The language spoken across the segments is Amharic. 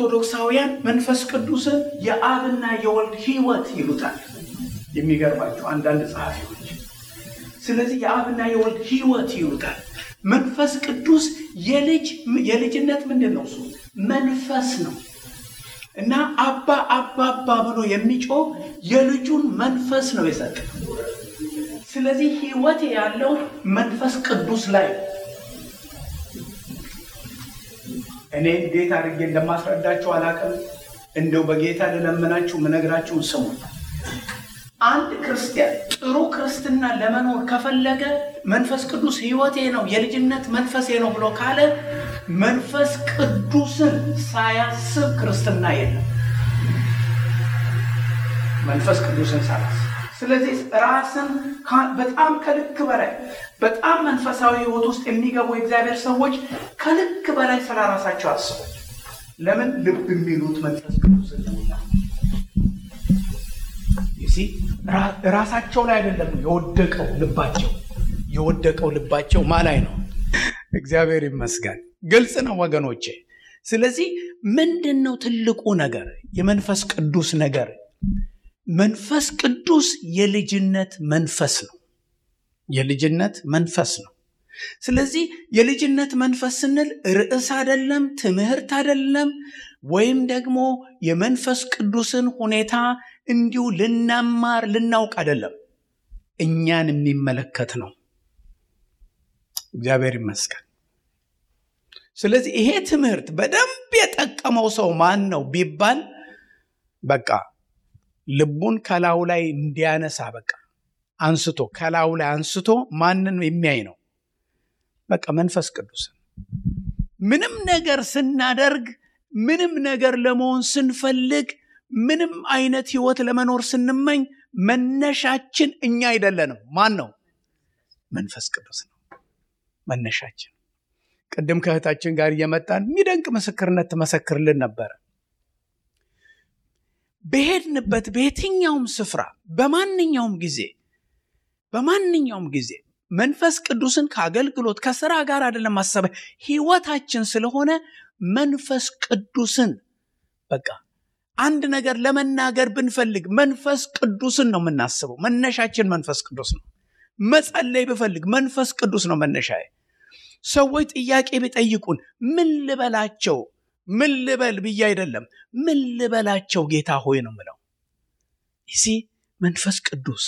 ኦርቶዶክሳውያን መንፈስ ቅዱስን የአብና የወልድ ሕይወት ይሉታል። የሚገርማቸው አንዳንድ ጸሐፊዎች ስለዚህ የአብና የወልድ ሕይወት ይሉታል። መንፈስ ቅዱስ የልጅ የልጅነት ምንድን ነው? እሱ መንፈስ ነው እና አባ አባ አባ ብሎ የሚጮህ የልጁን መንፈስ ነው የሰጠ። ስለዚህ ሕይወት ያለው መንፈስ ቅዱስ ላይ ነው። እኔ እንዴት አድርጌ እንደማስረዳችሁ አላውቅም። እንደው በጌታ ልለምናችሁ ምነግራችሁን ስሙ። አንድ ክርስቲያን ጥሩ ክርስትና ለመኖር ከፈለገ መንፈስ ቅዱስ ሕይወቴ ነው የልጅነት መንፈሴ ነው ብሎ ካለ መንፈስ ቅዱስን ሳያስብ ክርስትና የለም። መንፈስ ቅዱስን ሳያስብ ስለዚህ ራስን በጣም ከልክ በላይ በጣም መንፈሳዊ ህይወት ውስጥ የሚገቡ የእግዚአብሔር ሰዎች ከልክ በላይ ስለ ራሳቸው አስቡ። ለምን ልብ የሚሉት መንፈስ ቅዱስን ነውና። ራሳቸው ላይ አይደለም የወደቀው ልባቸው የወደቀው ልባቸው ማ ላይ ነው? እግዚአብሔር ይመስገን። ግልጽ ነው ወገኖቼ። ስለዚህ ምንድን ነው ትልቁ ነገር የመንፈስ ቅዱስ ነገር? መንፈስ ቅዱስ የልጅነት መንፈስ ነው። የልጅነት መንፈስ ነው። ስለዚህ የልጅነት መንፈስ ስንል ርዕስ አይደለም፣ ትምህርት አይደለም፣ ወይም ደግሞ የመንፈስ ቅዱስን ሁኔታ እንዲሁ ልናማር ልናውቅ አይደለም። እኛን የሚመለከት ነው። እግዚአብሔር ይመስገን። ስለዚህ ይሄ ትምህርት በደንብ የጠቀመው ሰው ማን ነው ቢባል በቃ ልቡን ከላዩ ላይ እንዲያነሳ በቃ አንስቶ ከላዩ ላይ አንስቶ ማንን የሚያይ ነው? በቃ መንፈስ ቅዱስን። ምንም ነገር ስናደርግ፣ ምንም ነገር ለመሆን ስንፈልግ፣ ምንም አይነት ህይወት ለመኖር ስንመኝ መነሻችን እኛ አይደለንም። ማን ነው? መንፈስ ቅዱስ ነው መነሻችን። ቅድም ከእህታችን ጋር እየመጣን የሚደንቅ ምስክርነት ትመሰክርልን ነበረ። በሄድንበት በየትኛውም ስፍራ በማንኛውም ጊዜ በማንኛውም ጊዜ መንፈስ ቅዱስን ከአገልግሎት ከስራ ጋር አይደለም ማሰበ ህይወታችን ስለሆነ መንፈስ ቅዱስን በቃ አንድ ነገር ለመናገር ብንፈልግ መንፈስ ቅዱስን ነው የምናስበው። መነሻችን መንፈስ ቅዱስ ነው። መጸለይ ብፈልግ መንፈስ ቅዱስ ነው መነሻዬ። ሰዎች ጥያቄ ቢጠይቁን ምን ልበላቸው ምን ልበል ብዬ አይደለም፣ ምን ልበላቸው ጌታ ሆይ ነው ምለው። ይሲ መንፈስ ቅዱስ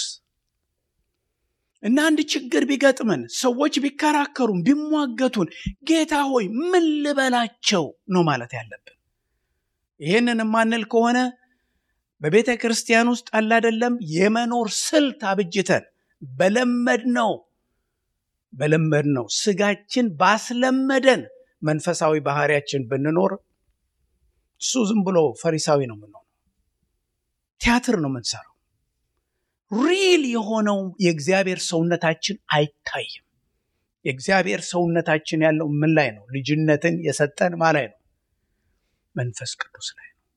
እና አንድ ችግር ቢገጥመን ሰዎች ቢከራከሩን ቢሟገቱን ጌታ ሆይ ምን ልበላቸው ነው ማለት ያለብን። ይህንን የማንል ከሆነ በቤተ ክርስቲያን ውስጥ አላደለም የመኖር ስልት አብጅተን በለመድ ነው በለመድ ነው ስጋችን ባስለመደን መንፈሳዊ ባህሪያችን ብንኖር እሱ ዝም ብሎ ፈሪሳዊ ነው የምንሆነው። ቲያትር ነው የምንሰራው። ሪል የሆነው የእግዚአብሔር ሰውነታችን አይታይም። የእግዚአብሔር ሰውነታችን ያለው ምን ላይ ነው? ልጅነትን የሰጠን ማ ላይ ነው? መንፈስ ቅዱስ ላይ ነው።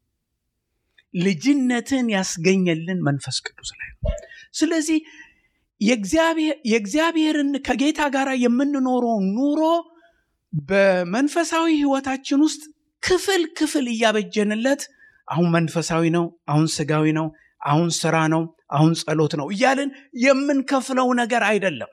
ልጅነትን ያስገኘልን መንፈስ ቅዱስ ላይ ነው። ስለዚህ የእግዚአብሔርን ከጌታ ጋር የምንኖረው ኑሮ በመንፈሳዊ ህይወታችን ውስጥ ክፍል ክፍል እያበጀንለት አሁን መንፈሳዊ ነው፣ አሁን ስጋዊ ነው፣ አሁን ስራ ነው፣ አሁን ጸሎት ነው እያልን የምንከፍለው ነገር አይደለም።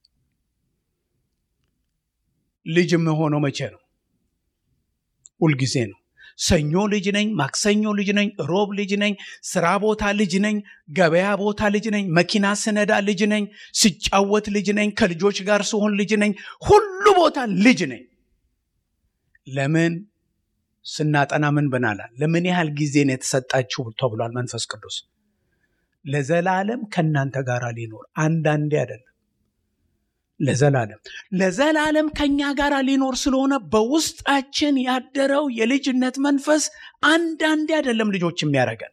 ልጅ የምሆነው መቼ ነው? ሁልጊዜ ነው። ሰኞ ልጅ ነኝ፣ ማክሰኞ ልጅ ነኝ፣ ሮብ ልጅ ነኝ፣ ስራ ቦታ ልጅ ነኝ፣ ገበያ ቦታ ልጅ ነኝ፣ መኪና ስነዳ ልጅ ነኝ፣ ስጫወት ልጅ ነኝ፣ ከልጆች ጋር ስሆን ልጅ ነኝ፣ ሁሉ ቦታ ልጅ ነኝ። ለምን ስናጠና ምን ብናላል? ለምን ያህል ጊዜ ነው የተሰጣችሁ ተብሏል። መንፈስ ቅዱስ ለዘላለም ከእናንተ ጋር ሊኖር አንዳንዴ አይደለም፣ ለዘላለም ለዘላለም ከኛ ጋር ሊኖር ስለሆነ በውስጣችን ያደረው የልጅነት መንፈስ አንዳንዴ አይደለም ልጆች የሚያደርገን።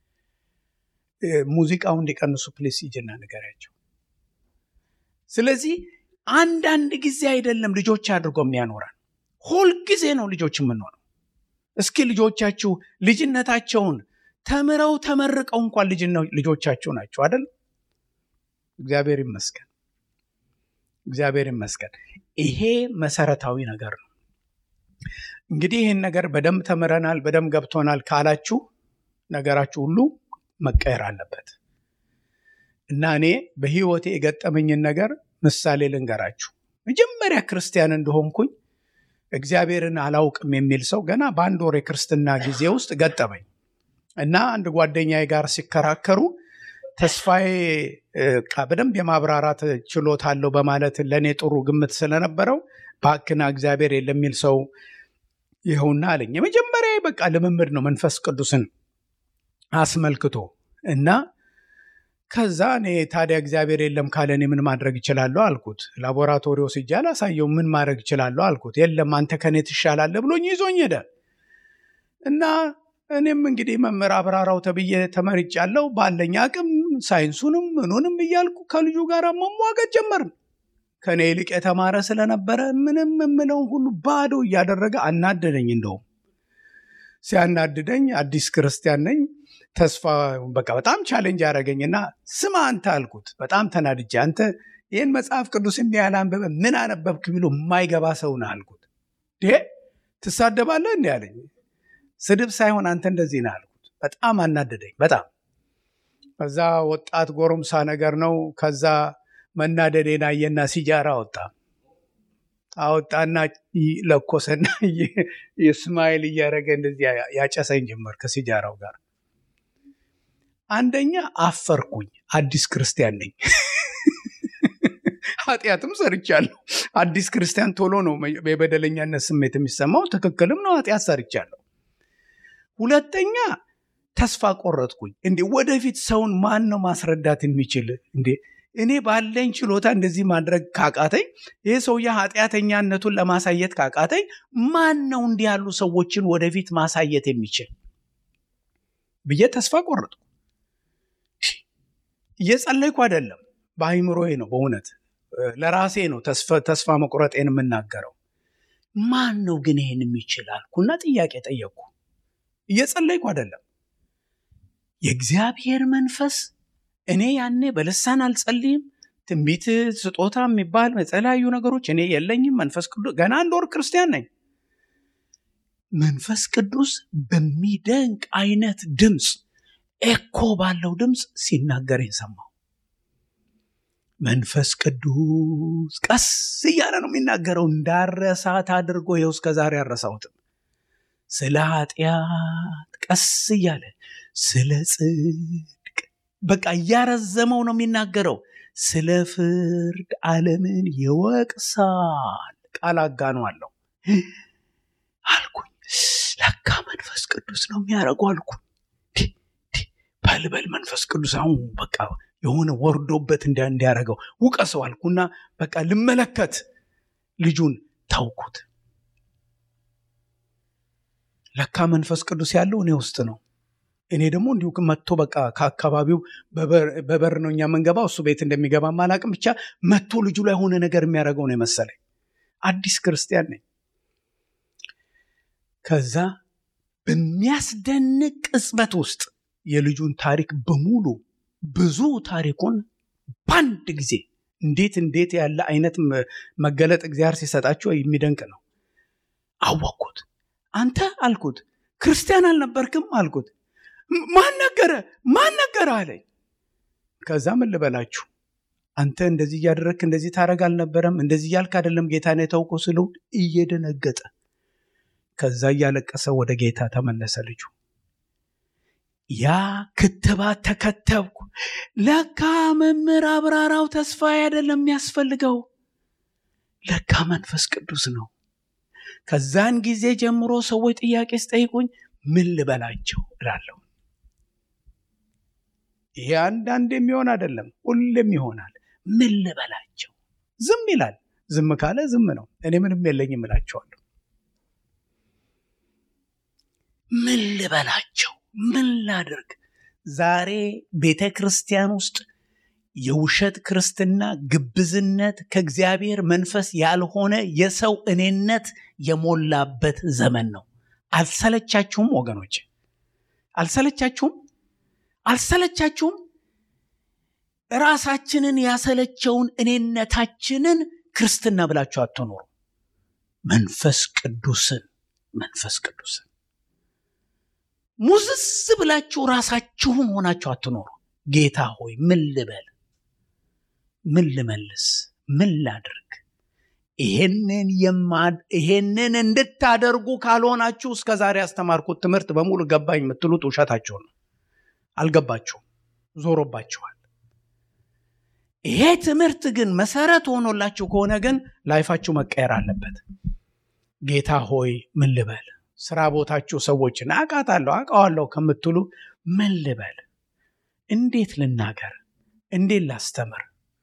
ሙዚቃው እንዲቀንሱ ፕሌስ ይጅና ንገሪያቸው። ስለዚህ አንዳንድ ጊዜ አይደለም ልጆች አድርጎ የሚያኖረን፣ ሁልጊዜ ነው ልጆች የምንሆነው። እስኪ ልጆቻችሁ ልጅነታቸውን ተምረው ተመርቀው እንኳን ልጆቻችሁ ናቸው አይደል? እግዚአብሔር ይመስገን፣ እግዚአብሔር ይመስገን። ይሄ መሰረታዊ ነገር ነው። እንግዲህ ይህን ነገር በደንብ ተምረናል፣ በደንብ ገብቶናል ካላችሁ ነገራችሁ ሁሉ መቀየር አለበት እና እኔ በህይወቴ የገጠመኝን ነገር ምሳሌ ልንገራችሁ። መጀመሪያ ክርስቲያን እንደሆንኩኝ እግዚአብሔርን አላውቅም የሚል ሰው ገና በአንድ ወር የክርስትና ጊዜ ውስጥ ገጠመኝ እና አንድ ጓደኛዬ ጋር ሲከራከሩ ተስፋዬ በደንብ የማብራራት ችሎታ አለው በማለት ለእኔ ጥሩ ግምት ስለነበረው ባክና እግዚአብሔር የለም የሚል ሰው ይኸውና አለኝ። የመጀመሪያ በቃ ልምምድ ነው መንፈስ ቅዱስን አስመልክቶ እና ከዛ እኔ ታዲያ እግዚአብሔር የለም ካለ እኔ ምን ማድረግ እችላለሁ አልኩት። ላቦራቶሪ ወስጄ አላሳየው ምን ማድረግ እችላለሁ አልኩት። የለም አንተ ከኔ ትሻላለህ ብሎኝ ይዞኝ ሄደ እና እኔም እንግዲህ መምህር አብራራው ተብዬ ተመርጫለሁ። ባለኝ አቅም ሳይንሱንም ምኑንም እያልኩ ከልጁ ጋር መሟገት ጀመርን። ከኔ ይልቅ የተማረ ስለነበረ ምንም የምለውን ሁሉ ባዶ እያደረገ አናደደኝ። እንደውም ሲያናድደኝ አዲስ ክርስቲያን ነኝ ተስፋ በቃ በጣም ቻሌንጅ ያደረገኝና ስማ አንተ አልኩት። በጣም ተናድጄ አንተ ይህን መጽሐፍ ቅዱስ እንዲህ ያለ አንበበ ምን አነበብክ ቢሉ የማይገባ ሰው ነህ አልኩት። ትሳደባለህ እንዲህ አለኝ። ስድብ ሳይሆን አንተ እንደዚህ ነህ አልኩት። በጣም አናደደኝ። በጣም ከዛ ወጣት ጎረምሳ ነገር ነው። ከዛ መናደዴን አየና ሲጃራ አወጣ አወጣና ለኮሰና የስማይል እያደረገ እንደዚህ ያጨሰኝ ጀመር ከሲጃራው ጋር። አንደኛ አፈርኩኝ። አዲስ ክርስቲያን ነኝ፣ ኃጢአትም ሰርቻለሁ። አዲስ ክርስቲያን ቶሎ ነው የበደለኛነት ስሜት የሚሰማው። ትክክልም ነው፣ ኃጢአት ሰርቻለሁ። ሁለተኛ ተስፋ ቆረጥኩኝ። እንዴ ወደፊት ሰውን ማን ነው ማስረዳት የሚችል? እንዴ እኔ ባለኝ ችሎታ እንደዚህ ማድረግ ካቃተኝ፣ ይህ ሰውዬ ኃጢአተኛነቱን ለማሳየት ካቃተኝ፣ ማን ነው እንዲህ ያሉ ሰዎችን ወደፊት ማሳየት የሚችል ብዬ ተስፋ ቆረጥኩ። እየጸለይኩ አይደለም፣ በአይምሮዬ ነው። በእውነት ለራሴ ነው ተስፋ መቁረጤን የምናገረው። ማን ነው ግን ይህን የሚችል አልኩና ጥያቄ ጠየቅኩ። እየጸለይኩ አይደለም። የእግዚአብሔር መንፈስ እኔ ያኔ በልሳን አልጸልይም። ትንቢት ስጦታ የሚባል የተለያዩ ነገሮች እኔ የለኝም። መንፈስ ቅዱስ ገና አንድ ወር ክርስቲያን ነኝ። መንፈስ ቅዱስ በሚደንቅ አይነት ድምፅ ኤኮ ባለው ድምፅ ሲናገረኝ ሰማሁ። መንፈስ ቅዱስ ቀስ እያለ ነው የሚናገረው። እንዳረሳት አድርጎ ይኸው እስከ ዛሬ አረሳሁትም። ስለ ኃጢአት ቀስ እያለ ስለ ጽድቅ በቃ እያረዘመው ነው የሚናገረው። ስለ ፍርድ ዓለምን ይወቅሳል። ቃል አጋኗለሁ አልኩኝ። ለካ መንፈስ ቅዱስ ነው የሚያደርገው አልኩኝ። በልበል መንፈስ ቅዱስ አሁን በቃ የሆነ ወርዶበት እንዲያደርገው ውቀሰው አልኩና በቃ ልመለከት ልጁን ታውኩት። ለካ መንፈስ ቅዱስ ያለው እኔ ውስጥ ነው። እኔ ደግሞ እንዲሁ መጥቶ በቃ ከአካባቢው በበር ነው እኛ የምንገባው፣ እሱ ቤት እንደሚገባ አላቅም። ብቻ መጥቶ ልጁ ላይ የሆነ ነገር የሚያደርገው ነው የመሰለኝ። አዲስ ክርስቲያን ነኝ። ከዛ በሚያስደንቅ ቅጽበት ውስጥ የልጁን ታሪክ በሙሉ ብዙ ታሪኩን በአንድ ጊዜ እንዴት እንዴት ያለ አይነት መገለጥ እግዚአብሔር ሲሰጣቸው የሚደንቅ ነው። አወቅኩት። አንተ አልኩት ክርስቲያን አልነበርክም አልኩት። ማን ነገረ ማን ነገረ አለኝ። ከዛ ምን ልበላችሁ አንተ እንደዚህ እያደረግክ እንደዚህ ታደርግ አልነበረም እንደዚህ እያልክ አይደለም ጌታን የተውከው ስለው እየደነገጠ ከዛ እያለቀሰ ወደ ጌታ ተመለሰ ልጁ። ያ ክትባት ተከተብኩ። ለካ መምህር አብራራው ተስፋ አይደለም የሚያስፈልገው፣ ለካ መንፈስ ቅዱስ ነው። ከዛን ጊዜ ጀምሮ ሰዎች ጥያቄ ስጠይቁኝ ምን ልበላቸው እላለሁ። ይሄ አንዳንድ የሚሆን አይደለም፣ ሁሌም ይሆናል። ምን ልበላቸው? ዝም ይላል። ዝም ካለ ዝም ነው። እኔ ምንም የለኝም እላቸዋለሁ። ምን ልበላቸው? ምን ላድርግ? ዛሬ ቤተ ክርስቲያን ውስጥ የውሸት ክርስትና፣ ግብዝነት፣ ከእግዚአብሔር መንፈስ ያልሆነ የሰው እኔነት የሞላበት ዘመን ነው። አልሰለቻችሁም ወገኖች? አልሰለቻችሁም? አልሰለቻችሁም? ራሳችንን ያሰለቸውን እኔነታችንን ክርስትና ብላችሁ አትኖሩ። መንፈስ ቅዱስን መንፈስ ቅዱስን ሙዝዝ ብላችሁ ራሳችሁን ሆናችሁ አትኖሩ። ጌታ ሆይ ምን ልበል? ምን ልመልስ? ምን ላድርግ? ይሄንን ይሄንን እንድታደርጉ ካልሆናችሁ እስከ ዛሬ ያስተማርኩት ትምህርት በሙሉ ገባኝ የምትሉት ውሸታችሁ ነው። አልገባችሁም፣ ዞሮባችኋል። ይሄ ትምህርት ግን መሰረት ሆኖላችሁ ከሆነ ግን ላይፋችሁ መቀየር አለበት። ጌታ ሆይ ምን ልበል? ስራ ቦታችሁ ሰዎችን አውቃታለሁ አውቃዋለሁ ከምትሉ ምን ልበል? እንዴት ልናገር? እንዴት ላስተምር?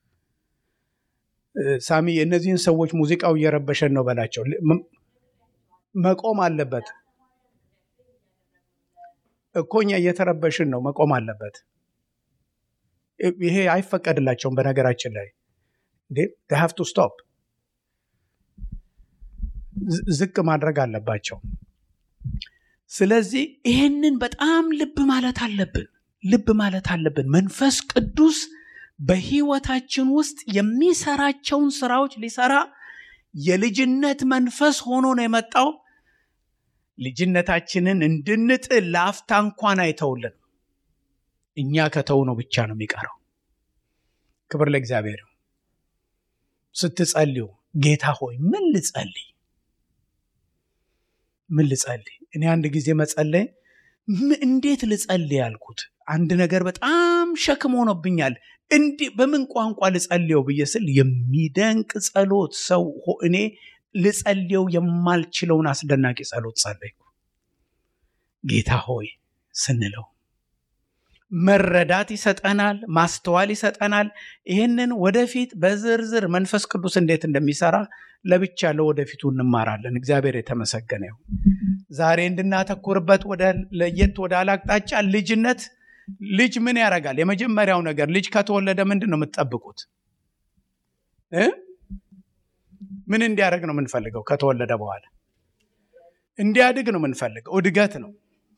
ሳሚ እነዚህን ሰዎች ሙዚቃው እየረበሸን ነው በላቸው። መቆም አለበት እኮ እኛ እየተረበሽን ነው። መቆም አለበት። ይሄ አይፈቀድላቸውም። በነገራችን ላይ እንዴ ሀቭ ቱ ስቶፕ ዝቅ ማድረግ አለባቸው። ስለዚህ ይሄንን በጣም ልብ ማለት አለብን። ልብ ማለት አለብን። መንፈስ ቅዱስ በህይወታችን ውስጥ የሚሰራቸውን ስራዎች ሊሰራ የልጅነት መንፈስ ሆኖ ነው የመጣው። ልጅነታችንን እንድንጥል ለአፍታ እንኳን አይተውልን። እኛ ከተው ነው ብቻ ነው የሚቀረው። ክብር ለእግዚአብሔር። ስትጸልዩ ጌታ ሆይ ምን ልጸልይ? ምን ልጸልይ? እኔ አንድ ጊዜ መጸለይ እንዴት ልጸልይ ያልኩት አንድ ነገር በጣም ሸክም ሆኖብኛል። እንዲህ በምን ቋንቋ ልጸልየው ብዬ ስል የሚደንቅ ጸሎት ሰው እኔ ልጸልየው የማልችለውን አስደናቂ ጸሎት ጸለይኩ። ጌታ ሆይ ስንለው መረዳት ይሰጠናል፣ ማስተዋል ይሰጠናል። ይህንን ወደፊት በዝርዝር መንፈስ ቅዱስ እንዴት እንደሚሰራ ለብቻ ለወደፊቱ እንማራለን። እግዚአብሔር የተመሰገነ ይሁን። ዛሬ እንድናተኩርበት ወደ ለየት ወደ አላቅጣጫ ልጅነት ልጅ ምን ያደርጋል? የመጀመሪያው ነገር ልጅ ከተወለደ ምንድን ነው የምትጠብቁት? ምን እንዲያደርግ ነው የምንፈልገው? ከተወለደ በኋላ እንዲያድግ ነው የምንፈልገው። እድገት ነው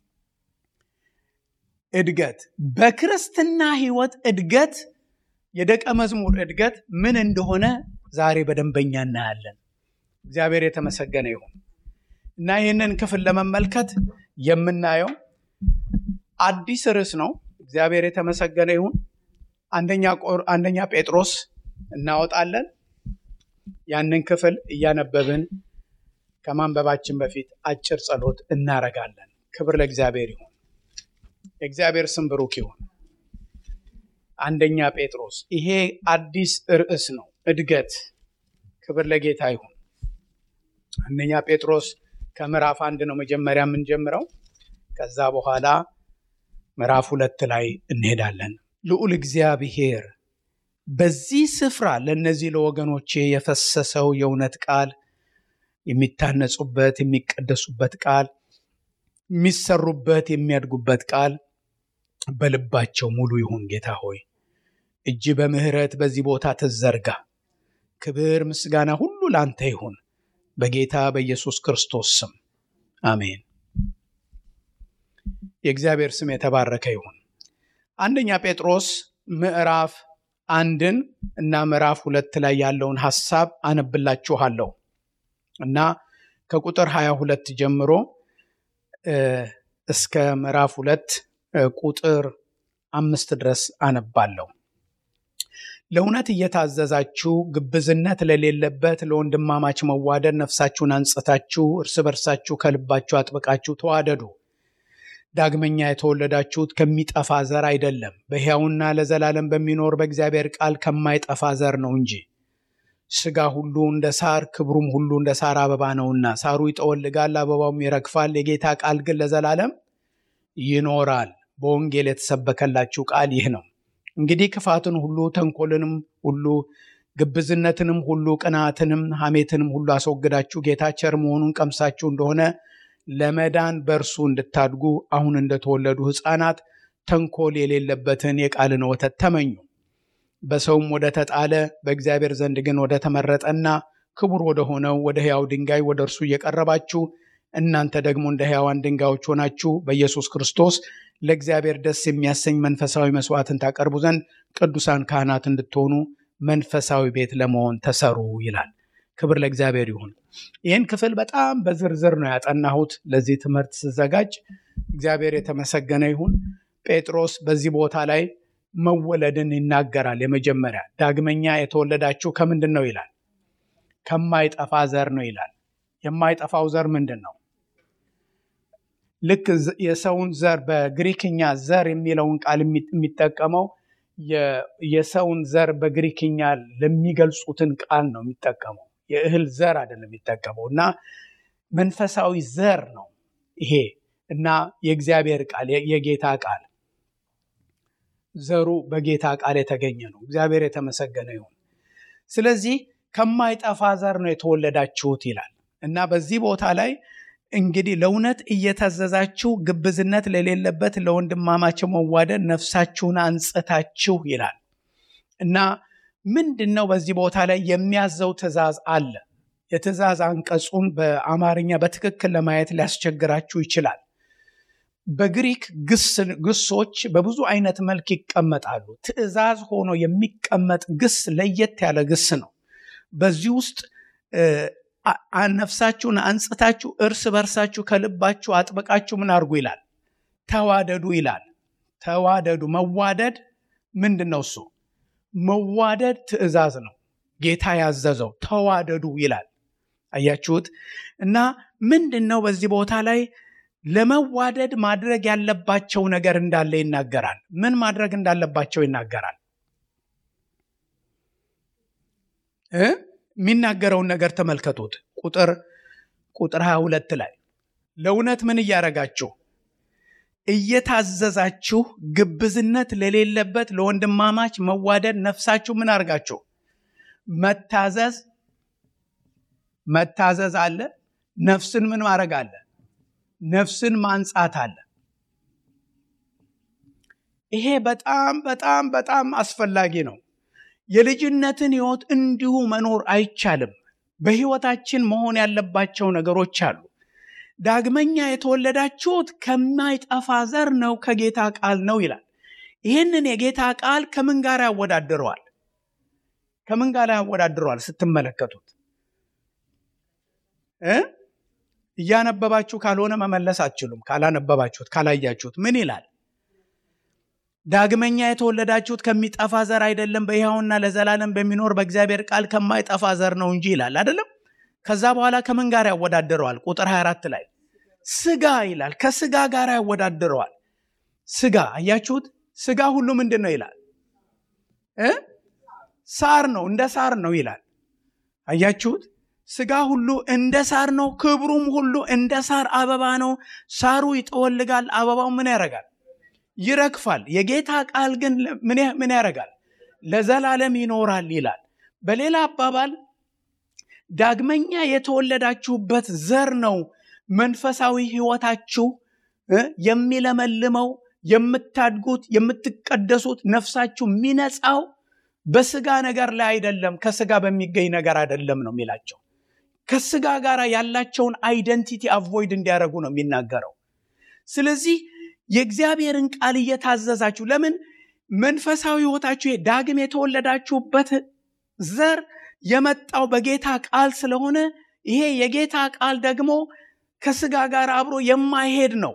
እድገት። በክርስትና ህይወት እድገት የደቀ መዝሙር እድገት ምን እንደሆነ ዛሬ በደንበኛ እናያለን። እግዚአብሔር የተመሰገነ ይሁን እና ይህንን ክፍል ለመመልከት የምናየው አዲስ ርዕስ ነው። እግዚአብሔር የተመሰገነ ይሁን። አንደኛ ጴጥሮስ እናወጣለን። ያንን ክፍል እያነበብን ከማንበባችን በፊት አጭር ጸሎት እናረጋለን። ክብር ለእግዚአብሔር ይሁን። የእግዚአብሔር ስም ብሩክ ይሁን። አንደኛ ጴጥሮስ ይሄ አዲስ ርዕስ ነው፣ እድገት። ክብር ለጌታ ይሁን። አንደኛ ጴጥሮስ ከምዕራፍ አንድ ነው መጀመሪያ የምንጀምረው። ከዛ በኋላ ምዕራፍ ሁለት ላይ እንሄዳለን። ልዑል እግዚአብሔር በዚህ ስፍራ ለእነዚህ ለወገኖቼ የፈሰሰው የእውነት ቃል የሚታነጹበት የሚቀደሱበት ቃል የሚሰሩበት የሚያድጉበት ቃል በልባቸው ሙሉ ይሁን። ጌታ ሆይ እጅ በምሕረት በዚህ ቦታ ትዘርጋ። ክብር ምስጋና ሁሉ ላንተ ይሁን በጌታ በኢየሱስ ክርስቶስ ስም አሜን። የእግዚአብሔር ስም የተባረከ ይሁን። አንደኛ ጴጥሮስ ምዕራፍ አንድን እና ምዕራፍ ሁለት ላይ ያለውን ሐሳብ አነብላችኋለሁ እና ከቁጥር 22 ጀምሮ እስከ ምዕራፍ ሁለት ቁጥር አምስት ድረስ አነባለሁ። ለእውነት እየታዘዛችሁ ግብዝነት ለሌለበት ለወንድማማች መዋደድ ነፍሳችሁን አንጽታችሁ እርስ በርሳችሁ ከልባችሁ አጥብቃችሁ ተዋደዱ። ዳግመኛ የተወለዳችሁት ከሚጠፋ ዘር አይደለም፣ በሕያውና ለዘላለም በሚኖር በእግዚአብሔር ቃል ከማይጠፋ ዘር ነው እንጂ። ሥጋ ሁሉ እንደ ሳር ክብሩም ሁሉ እንደ ሳር አበባ ነውና፣ ሳሩ ይጠወልጋል፣ አበባውም ይረግፋል፣ የጌታ ቃል ግን ለዘላለም ይኖራል። በወንጌል የተሰበከላችሁ ቃል ይህ ነው። እንግዲህ ክፋትን ሁሉ ተንኮልንም ሁሉ ግብዝነትንም ሁሉ ቅናትንም ሐሜትንም ሁሉ አስወግዳችሁ ጌታ ቸር መሆኑን ቀምሳችሁ እንደሆነ ለመዳን በእርሱ እንድታድጉ አሁን እንደተወለዱ ሕፃናት ተንኮል የሌለበትን የቃልን ወተት ተመኙ። በሰውም ወደ ተጣለ በእግዚአብሔር ዘንድ ግን ወደ ተመረጠና ክቡር ወደ ሆነው ወደ ሕያው ድንጋይ ወደ እርሱ እየቀረባችሁ እናንተ ደግሞ እንደ ሕያዋን ድንጋዮች ሆናችሁ በኢየሱስ ክርስቶስ ለእግዚአብሔር ደስ የሚያሰኝ መንፈሳዊ መስዋዕትን ታቀርቡ ዘንድ ቅዱሳን ካህናት እንድትሆኑ መንፈሳዊ ቤት ለመሆን ተሰሩ ይላል። ክብር ለእግዚአብሔር ይሁን። ይህን ክፍል በጣም በዝርዝር ነው ያጠናሁት ለዚህ ትምህርት ስዘጋጅ። እግዚአብሔር የተመሰገነ ይሁን። ጴጥሮስ በዚህ ቦታ ላይ መወለድን ይናገራል። የመጀመሪያ ዳግመኛ የተወለዳችሁ ከምንድን ነው ይላል? ከማይጠፋ ዘር ነው ይላል። የማይጠፋው ዘር ምንድን ነው? ልክ የሰውን ዘር በግሪክኛ ዘር የሚለውን ቃል የሚጠቀመው የሰውን ዘር በግሪክኛ ለሚገልጹትን ቃል ነው የሚጠቀመው። የእህል ዘር አይደለም የሚጠቀመው እና መንፈሳዊ ዘር ነው ይሄ እና የእግዚአብሔር ቃል የጌታ ቃል ዘሩ በጌታ ቃል የተገኘ ነው። እግዚአብሔር የተመሰገነ ይሁን። ስለዚህ ከማይጠፋ ዘር ነው የተወለዳችሁት ይላል እና በዚህ ቦታ ላይ እንግዲህ ለእውነት እየታዘዛችሁ ግብዝነት ለሌለበት ለወንድማማች መዋደድ ነፍሳችሁን አንጽታችሁ ይላል እና ምንድን ነው በዚህ ቦታ ላይ የሚያዘው ትእዛዝ አለ። የትእዛዝ አንቀጹን በአማርኛ በትክክል ለማየት ሊያስቸግራችሁ ይችላል። በግሪክ ግሶች በብዙ አይነት መልክ ይቀመጣሉ። ትእዛዝ ሆኖ የሚቀመጥ ግስ ለየት ያለ ግስ ነው። በዚህ ውስጥ ነፍሳችሁን አንጽታችሁ እርስ በርሳችሁ ከልባችሁ አጥብቃችሁ ምን አድርጉ ይላል? ተዋደዱ ይላል። ተዋደዱ። መዋደድ ምንድን ነው? እሱ መዋደድ ትእዛዝ ነው። ጌታ ያዘዘው ተዋደዱ ይላል። አያችሁት? እና ምንድን ነው በዚህ ቦታ ላይ ለመዋደድ ማድረግ ያለባቸው ነገር እንዳለ ይናገራል። ምን ማድረግ እንዳለባቸው ይናገራል። የሚናገረውን ነገር ተመልከቱት። ቁጥር ቁጥር 22 ላይ ለእውነት ምን እያደረጋችሁ እየታዘዛችሁ ግብዝነት ለሌለበት ለወንድማማች መዋደድ ነፍሳችሁ ምን አድርጋችሁ መታዘዝ መታዘዝ አለ። ነፍስን ምን ማድረግ አለ? ነፍስን ማንጻት አለ። ይሄ በጣም በጣም በጣም አስፈላጊ ነው። የልጅነትን ሕይወት እንዲሁ መኖር አይቻልም። በሕይወታችን መሆን ያለባቸው ነገሮች አሉ። ዳግመኛ የተወለዳችሁት ከማይጠፋ ዘር ነው፣ ከጌታ ቃል ነው ይላል። ይህንን የጌታ ቃል ከምን ጋር ያወዳድረዋል? ከምን ጋር ያወዳድረዋል ስትመለከቱት እ እያነበባችሁ ካልሆነ መመለስ አትችሉም። ካላነበባችሁት ካላያችሁት ምን ይላል? ዳግመኛ የተወለዳችሁት ከሚጠፋ ዘር አይደለም፣ በሕያውና ለዘላለም በሚኖር በእግዚአብሔር ቃል ከማይጠፋ ዘር ነው እንጂ ይላል አይደለም። ከዛ በኋላ ከምን ጋር ያወዳድረዋል? ቁጥር 24 ላይ ስጋ ይላል። ከስጋ ጋር ያወዳድረዋል። ስጋ አያችሁት? ስጋ ሁሉ ምንድን ነው ይላል እ ሳር ነው፣ እንደ ሳር ነው ይላል። አያችሁት? ስጋ ሁሉ እንደ ሳር ነው፣ ክብሩም ሁሉ እንደ ሳር አበባ ነው። ሳሩ ይጠወልጋል፣ አበባው ምን ያደርጋል? ይረግፋል። የጌታ ቃል ግን ምን ያደርጋል? ለዘላለም ይኖራል ይላል። በሌላ አባባል ዳግመኛ የተወለዳችሁበት ዘር ነው መንፈሳዊ ሕይወታችሁ የሚለመልመው የምታድጉት፣ የምትቀደሱት፣ ነፍሳችሁ የሚነጻው በስጋ ነገር ላይ አይደለም፣ ከስጋ በሚገኝ ነገር አይደለም ነው የሚላቸው። ከስጋ ጋር ያላቸውን አይደንቲቲ አቮይድ እንዲያደርጉ ነው የሚናገረው። ስለዚህ የእግዚአብሔርን ቃል እየታዘዛችሁ ለምን መንፈሳዊ ሕይወታችሁ ዳግም የተወለዳችሁበት ዘር የመጣው በጌታ ቃል ስለሆነ ይሄ የጌታ ቃል ደግሞ ከስጋ ጋር አብሮ የማይሄድ ነው።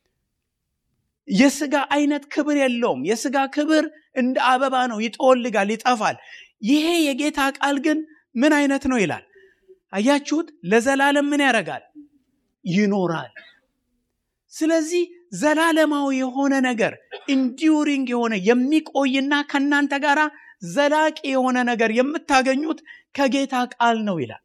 የስጋ አይነት ክብር የለውም። የስጋ ክብር እንደ አበባ ነው፣ ይጠወልጋል፣ ይጠፋል። ይሄ የጌታ ቃል ግን ምን አይነት ነው ይላል። አያችሁት? ለዘላለም ምን ያደርጋል? ይኖራል። ስለዚህ ዘላለማዊ የሆነ ነገር ኢንዲዩሪንግ የሆነ የሚቆይና ከእናንተ ጋር ዘላቂ የሆነ ነገር የምታገኙት ከጌታ ቃል ነው ይላል።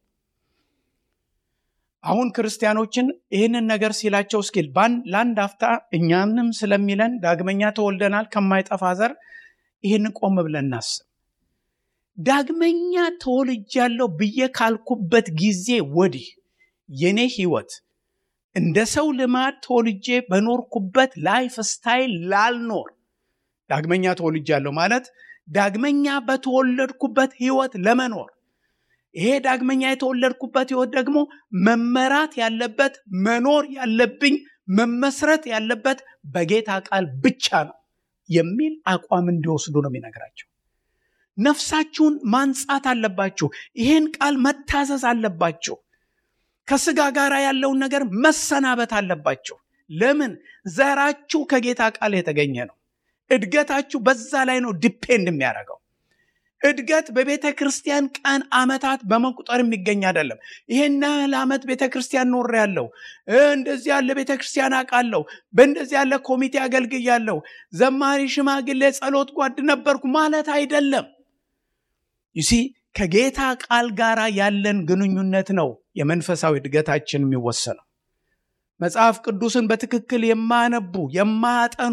አሁን ክርስቲያኖችን ይህንን ነገር ሲላቸው እስኪ ለአንድ አፍታ እኛንም ስለሚለን ዳግመኛ ተወልደናል ከማይጠፋ ዘር ይህንን ቆም ብለን እናስብ። ዳግመኛ ተወልጃለሁ ብዬ ካልኩበት ጊዜ ወዲህ የኔ ህይወት እንደ ሰው ልማድ ተወልጄ በኖርኩበት ላይፍ ስታይል ላልኖር ዳግመኛ ተወልጃለሁ ማለት ዳግመኛ በተወለድኩበት ህይወት ለመኖር ይሄ ዳግመኛ የተወለድኩበት ህይወት ደግሞ መመራት ያለበት መኖር ያለብኝ መመስረት ያለበት በጌታ ቃል ብቻ ነው የሚል አቋም እንዲወስዱ ነው የሚነግራቸው። ነፍሳችሁን ማንጻት አለባችሁ። ይሄን ቃል መታዘዝ አለባችሁ። ከስጋ ጋር ያለውን ነገር መሰናበት አለባችሁ። ለምን? ዘራችሁ ከጌታ ቃል የተገኘ ነው። እድገታችሁ በዛ ላይ ነው ዲፔንድ የሚያደርገው። እድገት በቤተ ክርስቲያን ቀን ዓመታት በመቁጠር የሚገኝ አይደለም። ይሄን ያህል ዓመት ቤተ ክርስቲያን ኖር ያለው እንደዚህ ያለ ቤተ ክርስቲያን አውቃለሁ፣ በእንደዚህ ያለ ኮሚቴ አገልግያለሁ፣ ዘማሪ፣ ሽማግሌ፣ ጸሎት ጓድ ነበርኩ ማለት አይደለም። ይሲ ከጌታ ቃል ጋር ያለን ግንኙነት ነው የመንፈሳዊ እድገታችን የሚወሰነው። መጽሐፍ ቅዱስን በትክክል የማያነቡ የማያጠኑ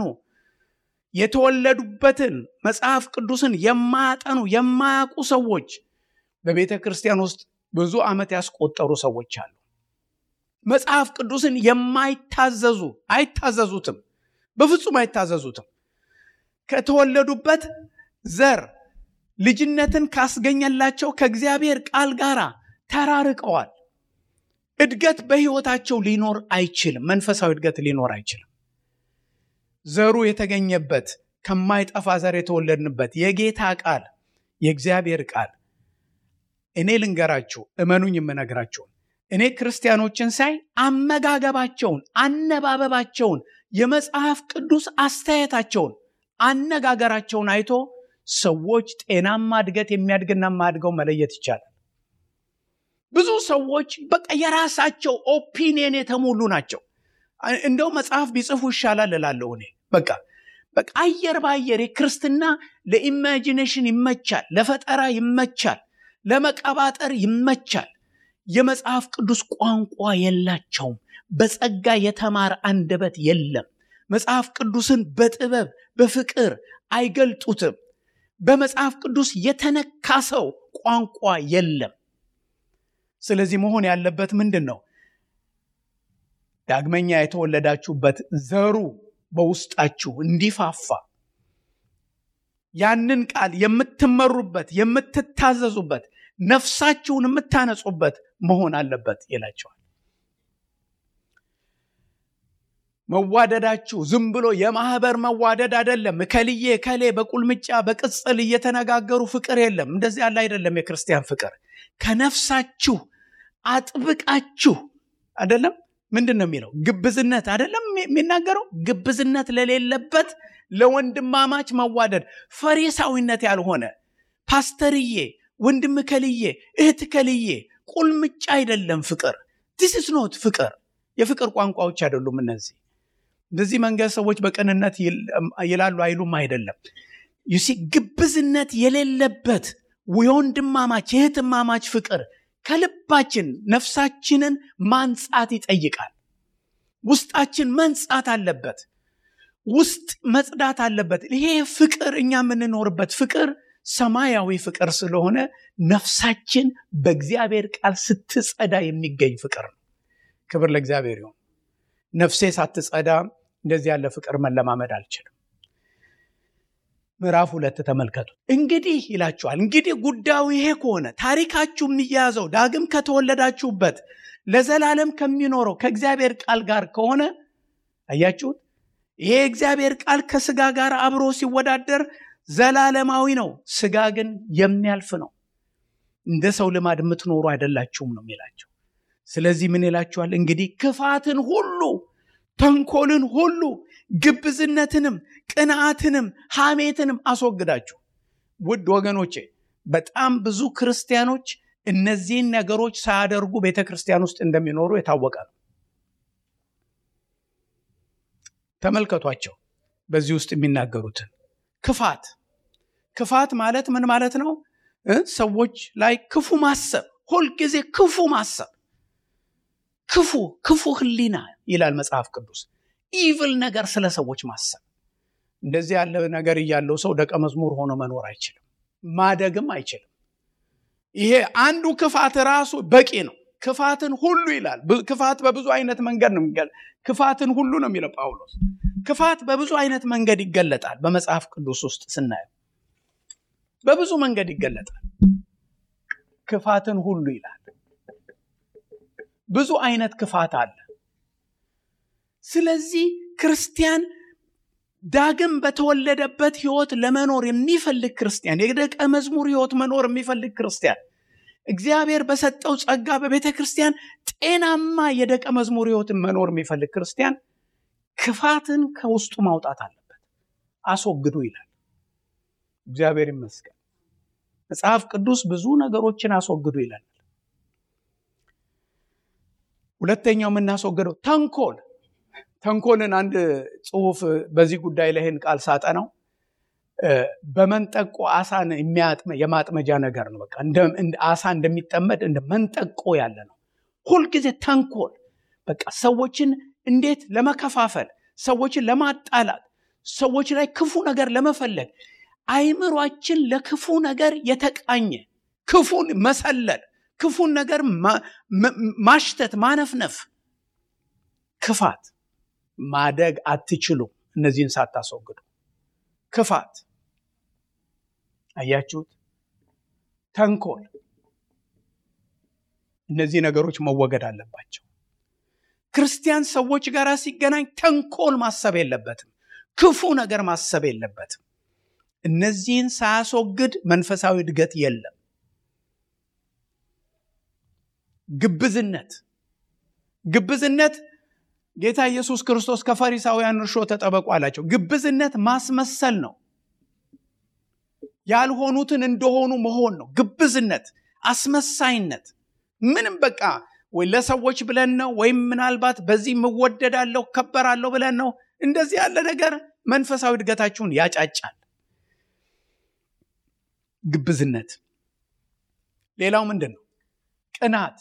የተወለዱበትን መጽሐፍ ቅዱስን የማያጠኑ የማያውቁ ሰዎች በቤተ ክርስቲያን ውስጥ ብዙ ዓመት ያስቆጠሩ ሰዎች አሉ። መጽሐፍ ቅዱስን የማይታዘዙ አይታዘዙትም፣ በፍጹም አይታዘዙትም። ከተወለዱበት ዘር ልጅነትን ካስገኘላቸው ከእግዚአብሔር ቃል ጋር ተራርቀዋል። እድገት በሕይወታቸው ሊኖር አይችልም። መንፈሳዊ እድገት ሊኖር አይችልም። ዘሩ የተገኘበት ከማይጠፋ ዘር የተወለድንበት የጌታ ቃል የእግዚአብሔር ቃል እኔ ልንገራችሁ፣ እመኑኝ የምነግራችሁን እኔ ክርስቲያኖችን ሳይ አመጋገባቸውን፣ አነባበባቸውን፣ የመጽሐፍ ቅዱስ አስተያየታቸውን፣ አነጋገራቸውን አይቶ ሰዎች ጤናማ እድገት የሚያድግና የማያድገው መለየት ይቻላል። ብዙ ሰዎች በቃ የራሳቸው ኦፒኒየን የተሞሉ ናቸው። እንደው መጽሐፍ ቢጽፉ ይሻላል እላለሁ እኔ። በቃ በቃ አየር በአየር የክርስትና ለኢማጂኔሽን ይመቻል፣ ለፈጠራ ይመቻል፣ ለመቀባጠር ይመቻል። የመጽሐፍ ቅዱስ ቋንቋ የላቸውም። በጸጋ የተማረ አንደበት የለም። መጽሐፍ ቅዱስን በጥበብ በፍቅር አይገልጡትም። በመጽሐፍ ቅዱስ የተነካ ሰው ቋንቋ የለም። ስለዚህ መሆን ያለበት ምንድን ነው? ዳግመኛ የተወለዳችሁበት ዘሩ በውስጣችሁ እንዲፋፋ ያንን ቃል የምትመሩበት የምትታዘዙበት ነፍሳችሁን የምታነጹበት መሆን አለበት ይላቸዋል። መዋደዳችሁ ዝም ብሎ የማህበር መዋደድ አይደለም። እከልዬ እከሌ በቁልምጫ በቅጽል እየተነጋገሩ ፍቅር የለም። እንደዚህ ያለ አይደለም የክርስቲያን ፍቅር። ከነፍሳችሁ አጥብቃችሁ አይደለም ምንድን ነው የሚለው? ግብዝነት አይደለም የሚናገረው። ግብዝነት ለሌለበት ለወንድማማች መዋደድ፣ ፈሪሳዊነት ያልሆነ ፓስተርዬ፣ ወንድም ከልዬ፣ እህት ከልዬ፣ ቁልምጫ አይደለም ፍቅር። ዲስ ኢዝ ኖት ፍቅር። የፍቅር ቋንቋዎች አይደሉም እነዚህ። በዚህ መንገድ ሰዎች በቅንነት ይላሉ አይሉም አይደለም። ዩሲ ግብዝነት የሌለበት የወንድማማች የእህትማማች ፍቅር ከልባችን ነፍሳችንን ማንጻት ይጠይቃል። ውስጣችን መንጻት አለበት። ውስጥ መጽዳት አለበት። ይሄ ፍቅር እኛ የምንኖርበት ፍቅር ሰማያዊ ፍቅር ስለሆነ ነፍሳችን በእግዚአብሔር ቃል ስትጸዳ የሚገኝ ፍቅር ነው። ክብር ለእግዚአብሔር ይሁን። ነፍሴ ሳትጸዳ እንደዚህ ያለ ፍቅር መለማመድ አልችልም። ምዕራፍ ሁለት ተመልከቱ። እንግዲህ ይላችኋል። እንግዲህ ጉዳዩ ይሄ ከሆነ ታሪካችሁ የሚያያዘው ዳግም ከተወለዳችሁበት ለዘላለም ከሚኖረው ከእግዚአብሔር ቃል ጋር ከሆነ አያችሁት፣ ይሄ እግዚአብሔር ቃል ከስጋ ጋር አብሮ ሲወዳደር ዘላለማዊ ነው። ስጋ ግን የሚያልፍ ነው። እንደ ሰው ልማድ የምትኖሩ አይደላችሁም ነው የሚላቸው። ስለዚህ ምን ይላችኋል? እንግዲህ ክፋትን ሁሉ ተንኮልን ሁሉ ግብዝነትንም ቅንዓትንም ሐሜትንም አስወግዳችሁ። ውድ ወገኖቼ በጣም ብዙ ክርስቲያኖች እነዚህን ነገሮች ሳያደርጉ ቤተ ክርስቲያን ውስጥ እንደሚኖሩ የታወቀ ነው። ተመልከቷቸው። በዚህ ውስጥ የሚናገሩትን ክፋት ክፋት ማለት ምን ማለት ነው? ሰዎች ላይ ክፉ ማሰብ፣ ሁልጊዜ ክፉ ማሰብ ክፉ ክፉ ህሊና ይላል መጽሐፍ ቅዱስ። ኢቭል ነገር ስለ ሰዎች ማሰብ። እንደዚህ ያለ ነገር እያለው ሰው ደቀ መዝሙር ሆኖ መኖር አይችልም፣ ማደግም አይችልም። ይሄ አንዱ ክፋት ራሱ በቂ ነው። ክፋትን ሁሉ ይላል። ክፋት በብዙ አይነት መንገድ ነው የሚገ ክፋትን ሁሉ ነው የሚለው ጳውሎስ። ክፋት በብዙ አይነት መንገድ ይገለጣል። በመጽሐፍ ቅዱስ ውስጥ ስናየው በብዙ መንገድ ይገለጣል። ክፋትን ሁሉ ይላል። ብዙ አይነት ክፋት አለ። ስለዚህ ክርስቲያን ዳግም በተወለደበት ህይወት ለመኖር የሚፈልግ ክርስቲያን የደቀ መዝሙር ህይወት መኖር የሚፈልግ ክርስቲያን እግዚአብሔር በሰጠው ጸጋ በቤተ ክርስቲያን ጤናማ የደቀ መዝሙር ህይወትን መኖር የሚፈልግ ክርስቲያን ክፋትን ከውስጡ ማውጣት አለበት አስወግዱ ይላል እግዚአብሔር ይመስገን መጽሐፍ ቅዱስ ብዙ ነገሮችን አስወግዱ ይላል ሁለተኛው የምናስወግደው ተንኮል ተንኮልን አንድ ጽሁፍ በዚህ ጉዳይ ላይ ይህን ቃል ሳጠናው በመንጠቆ አሳን የማጥመጃ ነገር ነው በቃ አሳ እንደሚጠመድ እንደ መንጠቆ ያለ ነው ሁልጊዜ ተንኮል በቃ ሰዎችን እንዴት ለመከፋፈል ሰዎችን ለማጣላት ሰዎች ላይ ክፉ ነገር ለመፈለግ አይምሯችን ለክፉ ነገር የተቃኘ ክፉን መሰለል ክፉን ነገር ማሽተት ማነፍነፍ ክፋት ማደግ አትችሉም እነዚህን ሳታስወግዱ ክፋት አያችሁት ተንኮል እነዚህ ነገሮች መወገድ አለባቸው ክርስቲያን ሰዎች ጋር ሲገናኝ ተንኮል ማሰብ የለበትም ክፉ ነገር ማሰብ የለበትም እነዚህን ሳያስወግድ መንፈሳዊ እድገት የለም ግብዝነት ግብዝነት ጌታ ኢየሱስ ክርስቶስ ከፈሪሳውያን እርሾ ተጠበቁ አላቸው ግብዝነት ማስመሰል ነው ያልሆኑትን እንደሆኑ መሆን ነው ግብዝነት አስመሳይነት ምንም በቃ ወይ ለሰዎች ብለን ነው ወይም ምናልባት በዚህ ምወደዳለሁ ከበራለሁ ብለን ነው እንደዚህ ያለ ነገር መንፈሳዊ እድገታችሁን ያጫጫል ግብዝነት ሌላው ምንድን ነው ቅናት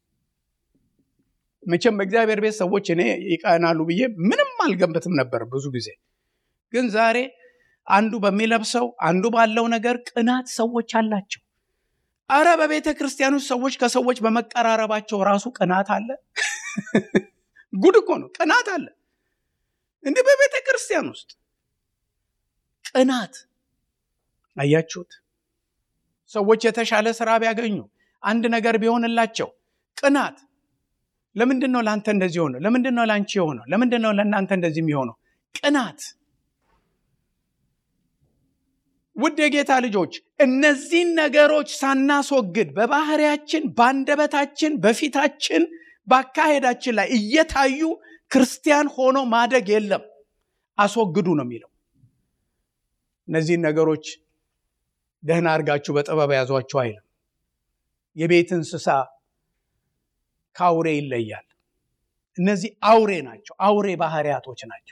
መቼም በእግዚአብሔር ቤት ሰዎች እኔ ይቀናሉ ብዬ ምንም አልገምትም ነበር ብዙ ጊዜ ግን ዛሬ አንዱ በሚለብሰው አንዱ ባለው ነገር ቅናት ሰዎች አላቸው አረ በቤተ ክርስቲያን ውስጥ ሰዎች ከሰዎች በመቀራረባቸው ራሱ ቅናት አለ ጉድ እኮ ነው ቅናት አለ እንዲህ በቤተ ክርስቲያን ውስጥ ቅናት አያችሁት ሰዎች የተሻለ ስራ ቢያገኙ አንድ ነገር ቢሆንላቸው ቅናት ለምንድን ነው ለአንተ እንደዚህ ሆነው ለምንድን ነው ለአንቺ የሆነው ለምንድን ነው ለእናንተ እንደዚህ የሚሆነው ቅናት ውድ የጌታ ልጆች እነዚህን ነገሮች ሳናስወግድ በባህሪያችን በአንደበታችን በፊታችን በአካሄዳችን ላይ እየታዩ ክርስቲያን ሆኖ ማደግ የለም አስወግዱ ነው የሚለው እነዚህን ነገሮች ደህና አድርጋችሁ በጥበብ ያዟቸው አይልም የቤት እንስሳ ከአውሬ ይለያል እነዚህ አውሬ ናቸው አውሬ ባህሪያቶች ናቸው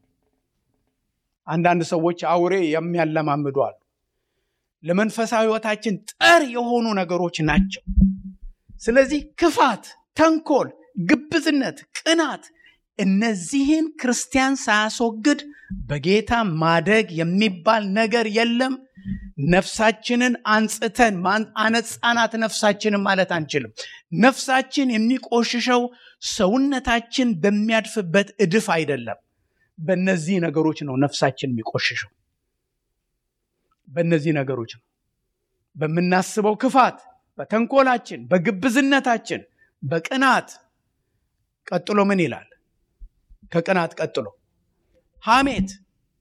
አንዳንድ ሰዎች አውሬ የሚያለማምዱ አሉ ለመንፈሳዊ ህይወታችን ጠር የሆኑ ነገሮች ናቸው ስለዚህ ክፋት ተንኮል ግብዝነት ቅናት እነዚህን ክርስቲያን ሳያስወግድ በጌታ ማደግ የሚባል ነገር የለም ነፍሳችንን አንጽተን አነጻናት ነፍሳችንን ማለት አንችልም ነፍሳችን የሚቆሽሸው ሰውነታችን በሚያድፍበት እድፍ አይደለም በእነዚህ ነገሮች ነው ነፍሳችን የሚቆሽሸው በእነዚህ ነገሮች ነው በምናስበው ክፋት በተንኮላችን በግብዝነታችን በቅናት ቀጥሎ ምን ይላል ከቅናት ቀጥሎ ሐሜት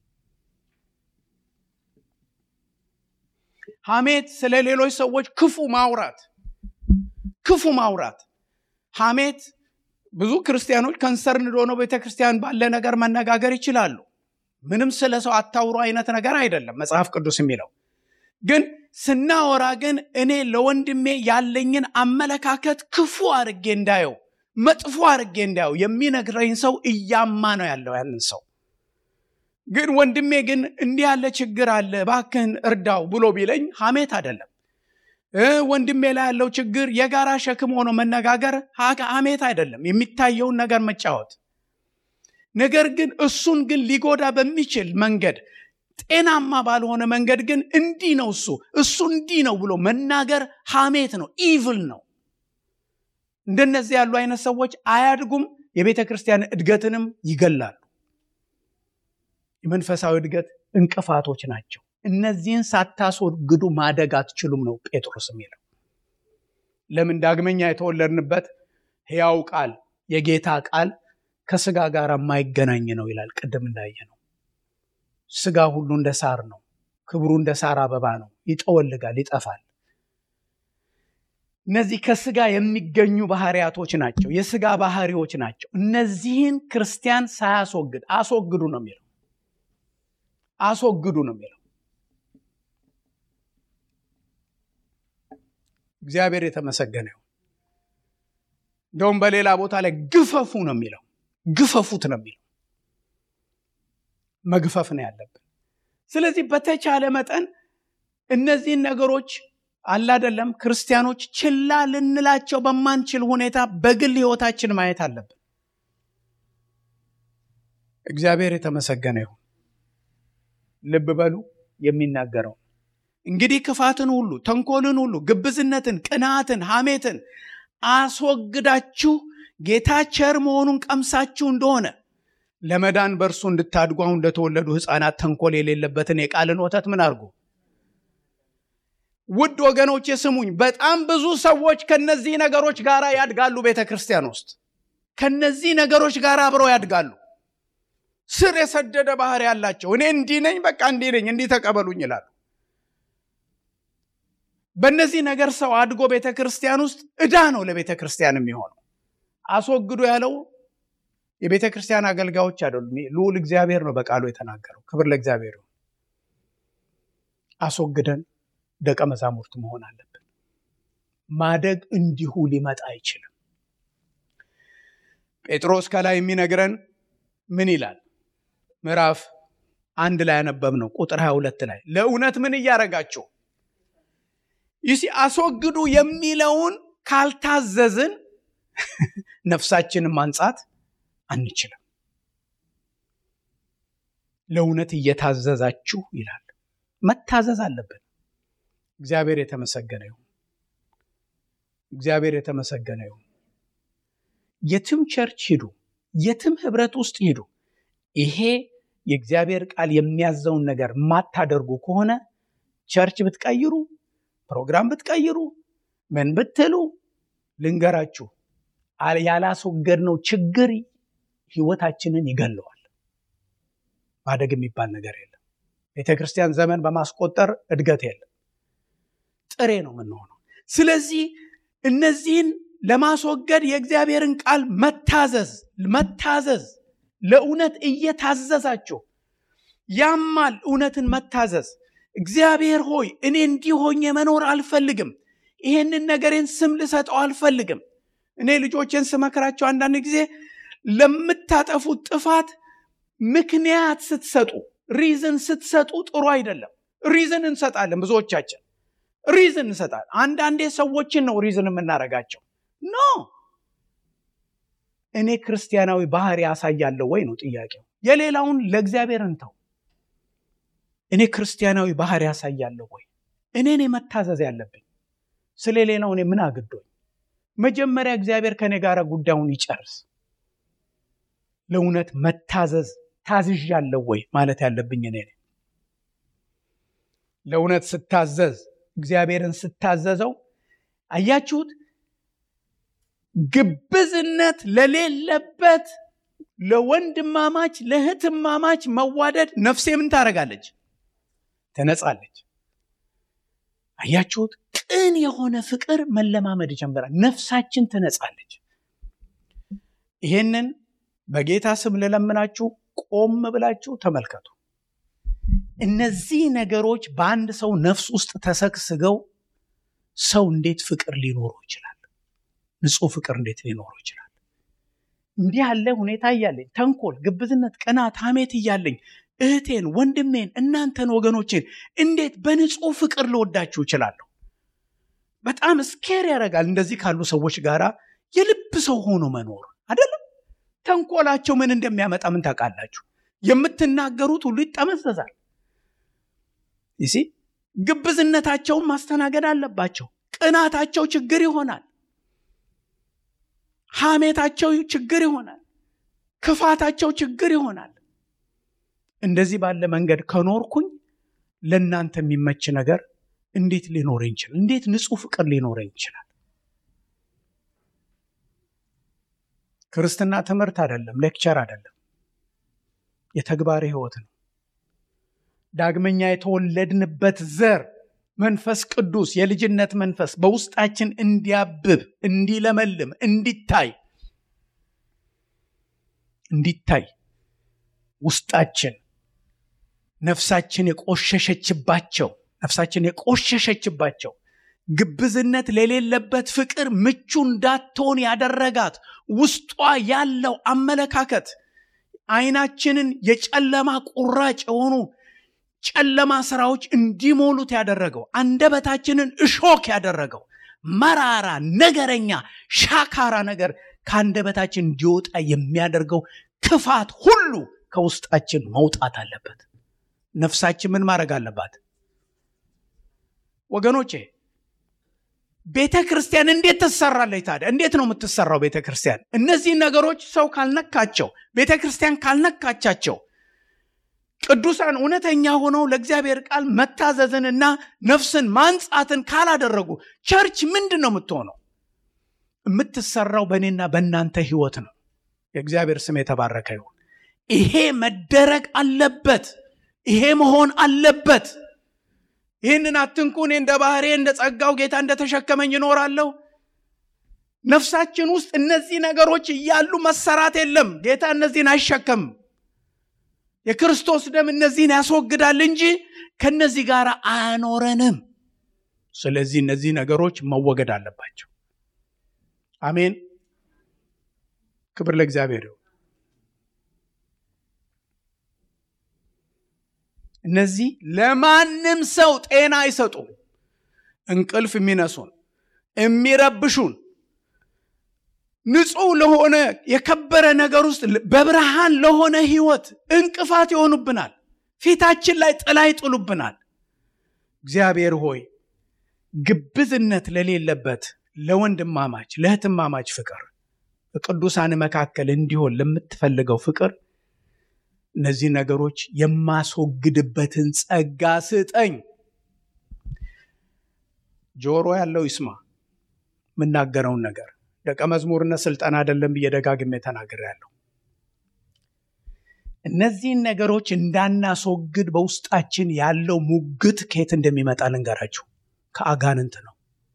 ሐሜት ስለ ሌሎች ሰዎች ክፉ ማውራት ክፉ ማውራት ሐሜት ብዙ ክርስቲያኖች ከንሰርንድ ሆነው ቤተ ክርስቲያን ባለ ነገር መነጋገር ይችላሉ ምንም ስለ ሰው አታውሩ አይነት ነገር አይደለም መጽሐፍ ቅዱስ የሚለው ግን ስናወራ ግን እኔ ለወንድሜ ያለኝን አመለካከት ክፉ አርጌ እንዳየው መጥፎ አርጌ እንዳየው የሚነግረኝ ሰው እያማ ነው ያለው ያንን ሰው ግን ወንድሜ ግን እንዲህ ያለ ችግር አለ ባክህን እርዳው ብሎ ቢለኝ ሐሜት አይደለም ወንድሜ ላይ ያለው ችግር የጋራ ሸክም ሆኖ መነጋገር ሐሜት አይደለም የሚታየውን ነገር መጫወት ነገር ግን እሱን ግን ሊጎዳ በሚችል መንገድ ጤናማ ባልሆነ መንገድ ግን እንዲህ ነው እሱ እሱ እንዲህ ነው ብሎ መናገር ሐሜት ነው ኢቭል ነው እንደነዚህ ያሉ አይነት ሰዎች አያድጉም የቤተ ክርስቲያን እድገትንም ይገላሉ የመንፈሳዊ እድገት እንቅፋቶች ናቸው እነዚህን ሳታስወግዱ ማደግ አትችሉም ነው ጴጥሮስ የሚለው ለምን ዳግመኛ የተወለድንበት ሕያው ቃል የጌታ ቃል ከስጋ ጋር የማይገናኝ ነው ይላል ቅድም እንዳየ ነው ስጋ ሁሉ እንደ ሳር ነው። ክብሩ እንደ ሳር አበባ ነው። ይጠወልጋል፣ ይጠፋል። እነዚህ ከስጋ የሚገኙ ባህሪያቶች ናቸው። የስጋ ባህሪዎች ናቸው። እነዚህን ክርስቲያን ሳያስወግድ አስወግዱ ነው የሚለው። አስወግዱ ነው የሚለው። እግዚአብሔር የተመሰገነ ይሁን። እንደውም በሌላ ቦታ ላይ ግፈፉ ነው የሚለው። ግፈፉት ነው የሚለው። መግፈፍ ነው ያለብን። ስለዚህ በተቻለ መጠን እነዚህን ነገሮች አላደለም ክርስቲያኖች ችላ ልንላቸው በማንችል ሁኔታ በግል ህይወታችን ማየት አለብን። እግዚአብሔር የተመሰገነ ይሁን። ልብ በሉ የሚናገረው እንግዲህ ክፋትን ሁሉ፣ ተንኮልን ሁሉ፣ ግብዝነትን፣ ቅንዓትን፣ ሐሜትን አስወግዳችሁ ጌታ ቸር መሆኑን ቀምሳችሁ እንደሆነ ለመዳን በእርሱ እንድታድጉ አሁን ለተወለዱ ሕፃናት ተንኮል የሌለበትን የቃልን ወተት ምን አድርጉ። ውድ ወገኖች ስሙኝ፣ በጣም ብዙ ሰዎች ከነዚህ ነገሮች ጋር ያድጋሉ። ቤተ ክርስቲያን ውስጥ ከነዚህ ነገሮች ጋር አብረው ያድጋሉ። ስር የሰደደ ባህሪ ያላቸው እኔ እንዲህ ነኝ፣ በቃ እንዲህ ነኝ፣ እንዲህ ተቀበሉኝ ይላሉ። በእነዚህ ነገር ሰው አድጎ ቤተ ክርስቲያን ውስጥ ዕዳ ነው ለቤተ ክርስቲያን የሚሆነው። አስወግዱ ያለው የቤተ ክርስቲያን አገልጋዮች አይደሉም። ልዑል እግዚአብሔር ነው በቃሉ የተናገረው። ክብር ለእግዚአብሔር ይሁን። አስወግደን ደቀ መዛሙርት መሆን አለብን። ማደግ እንዲሁ ሊመጣ አይችልም። ጴጥሮስ ከላይ የሚነግረን ምን ይላል? ምዕራፍ አንድ ላይ ያነበብነው ቁጥር 22 ላይ ለእውነት ምን እያደረጋችሁ ይሲ አስወግዱ የሚለውን ካልታዘዝን ነፍሳችንን ማንጻት አንችልም። ለእውነት እየታዘዛችሁ ይላል። መታዘዝ አለብን። እግዚአብሔር የተመሰገነ ይሁን። እግዚአብሔር የተመሰገነ ይሁን። የትም ቸርች ሂዱ፣ የትም ህብረት ውስጥ ሂዱ፣ ይሄ የእግዚአብሔር ቃል የሚያዘውን ነገር ማታደርጉ ከሆነ ቸርች ብትቀይሩ፣ ፕሮግራም ብትቀይሩ፣ ምን ብትሉ ልንገራችሁ ያላስወገድነው ችግር ህይወታችንን ይገለዋል። ማደግ የሚባል ነገር የለም። ቤተ ክርስቲያን ዘመን በማስቆጠር እድገት የለም። ጥሬ ነው የምንሆነው። ስለዚህ እነዚህን ለማስወገድ የእግዚአብሔርን ቃል መታዘዝ መታዘዝ ለእውነት እየታዘዛችሁ ያማል። እውነትን መታዘዝ እግዚአብሔር ሆይ እኔ እንዲህ ሆኜ መኖር አልፈልግም፣ ይሄንን ነገሬን ስም ልሰጠው አልፈልግም። እኔ ልጆችን ስመክራቸው አንዳንድ ጊዜ ለምታጠፉት ጥፋት ምክንያት ስትሰጡ ሪዝን ስትሰጡ ጥሩ አይደለም። ሪዝን እንሰጣለን፣ ብዙዎቻችን ሪዝን እንሰጣለን። አንዳንዴ ሰዎችን ነው ሪዝን የምናደርጋቸው። ኖ እኔ ክርስቲያናዊ ባህሪ ያሳያለሁ ወይ ነው ጥያቄው። የሌላውን ለእግዚአብሔር እንተው። እኔ ክርስቲያናዊ ባህሪ ያሳያለሁ ወይ? እኔን መታዘዝ ያለብኝ ስለ ሌላው እኔ ምን አግዶኝ? መጀመሪያ እግዚአብሔር ከኔ ጋር ጉዳዩን ይጨርስ። ለእውነት መታዘዝ ታዝዣለሁ ወይ ማለት ያለብኝ እኔ ነኝ። ለእውነት ስታዘዝ እግዚአብሔርን ስታዘዘው አያችሁት፣ ግብዝነት ለሌለበት ለወንድማማች ለእህትማማች መዋደድ ነፍሴ ምን ታደርጋለች? ትነጻለች። አያችሁት፣ ቅን የሆነ ፍቅር መለማመድ ጀምራል። ነፍሳችን ትነጻለች። ይሄንን በጌታ ስም ልለምናችሁ፣ ቆም ብላችሁ ተመልከቱ። እነዚህ ነገሮች በአንድ ሰው ነፍስ ውስጥ ተሰግስገው ሰው እንዴት ፍቅር ሊኖረው ይችላል? ንጹህ ፍቅር እንዴት ሊኖረው ይችላል? እንዲህ ያለ ሁኔታ እያለኝ ተንኮል፣ ግብዝነት፣ ቅናት፣ ሐሜት እያለኝ እህቴን፣ ወንድሜን፣ እናንተን ወገኖቼን እንዴት በንጹህ ፍቅር ልወዳችሁ እችላለሁ? በጣም ስኬር ያደርጋል። እንደዚህ ካሉ ሰዎች ጋር የልብ ሰው ሆኖ መኖር አይደለም። ተንኮላቸው ምን እንደሚያመጣ ምን ታውቃላችሁ? የምትናገሩት ሁሉ ይጠመዘዛል። ይሲ ግብዝነታቸውን ማስተናገድ አለባቸው። ቅናታቸው ችግር ይሆናል። ሐሜታቸው ችግር ይሆናል። ክፋታቸው ችግር ይሆናል። እንደዚህ ባለ መንገድ ከኖርኩኝ ለእናንተ የሚመች ነገር እንዴት ሊኖረኝ ይችላል? እንዴት ንጹህ ፍቅር ሊኖረኝ ይችላል? ክርስትና ትምህርት አይደለም፣ ሌክቸር አይደለም፣ የተግባር ህይወት ነው። ዳግመኛ የተወለድንበት ዘር መንፈስ ቅዱስ የልጅነት መንፈስ በውስጣችን እንዲያብብ፣ እንዲለመልም፣ እንዲታይ እንዲታይ ውስጣችን ነፍሳችን የቆሸሸችባቸው ነፍሳችን የቆሸሸችባቸው ግብዝነት ለሌለበት ፍቅር ምቹ እንዳትሆን ያደረጋት ውስጧ ያለው አመለካከት አይናችንን የጨለማ ቁራጭ የሆኑ ጨለማ ስራዎች እንዲሞሉት ያደረገው አንደበታችንን እሾክ ያደረገው መራራ ነገረኛ ሻካራ ነገር ከአንደበታችን እንዲወጣ የሚያደርገው ክፋት ሁሉ ከውስጣችን መውጣት አለበት ነፍሳችን ምን ማድረግ አለባት ወገኖቼ ቤተ ክርስቲያን እንዴት ትሰራለች ታዲያ እንዴት ነው የምትሰራው ቤተ ክርስቲያን እነዚህ ነገሮች ሰው ካልነካቸው ቤተ ክርስቲያን ካልነካቻቸው ቅዱሳን እውነተኛ ሆነው ለእግዚአብሔር ቃል መታዘዝንና ነፍስን ማንጻትን ካላደረጉ ቸርች ምንድን ነው የምትሆነው የምትሰራው በእኔና በእናንተ ህይወት ነው የእግዚአብሔር ስም የተባረከ ይሁን ይሄ መደረግ አለበት ይሄ መሆን አለበት ይህንን አትንኩ እኔ እንደ ባህሬ እንደ ጸጋው ጌታ እንደተሸከመኝ ይኖራለሁ ነፍሳችን ውስጥ እነዚህ ነገሮች እያሉ መሰራት የለም ጌታ እነዚህን አይሸከምም የክርስቶስ ደም እነዚህን ያስወግዳል እንጂ ከነዚህ ጋር አያኖረንም ስለዚህ እነዚህ ነገሮች መወገድ አለባቸው አሜን ክብር ለእግዚአብሔር ይሁን እነዚህ ለማንም ሰው ጤና አይሰጡም እንቅልፍ የሚነሱን የሚረብሹን ንጹህ ለሆነ የከበረ ነገር ውስጥ በብርሃን ለሆነ ህይወት እንቅፋት ይሆኑብናል ፊታችን ላይ ጥላ ይጥሉብናል እግዚአብሔር ሆይ ግብዝነት ለሌለበት ለወንድማማች ለእህትማማች ፍቅር በቅዱሳን መካከል እንዲሆን ለምትፈልገው ፍቅር እነዚህ ነገሮች የማስወግድበትን ጸጋ ስጠኝ ጆሮ ያለው ይስማ የምናገረውን ነገር ደቀ መዝሙርነት ስልጠና አይደለም ብዬ ደጋግሜ ተናግር ያለው እነዚህን ነገሮች እንዳናስወግድ በውስጣችን ያለው ሙግት ከየት እንደሚመጣ ልንገራችሁ ከአጋንንት ነው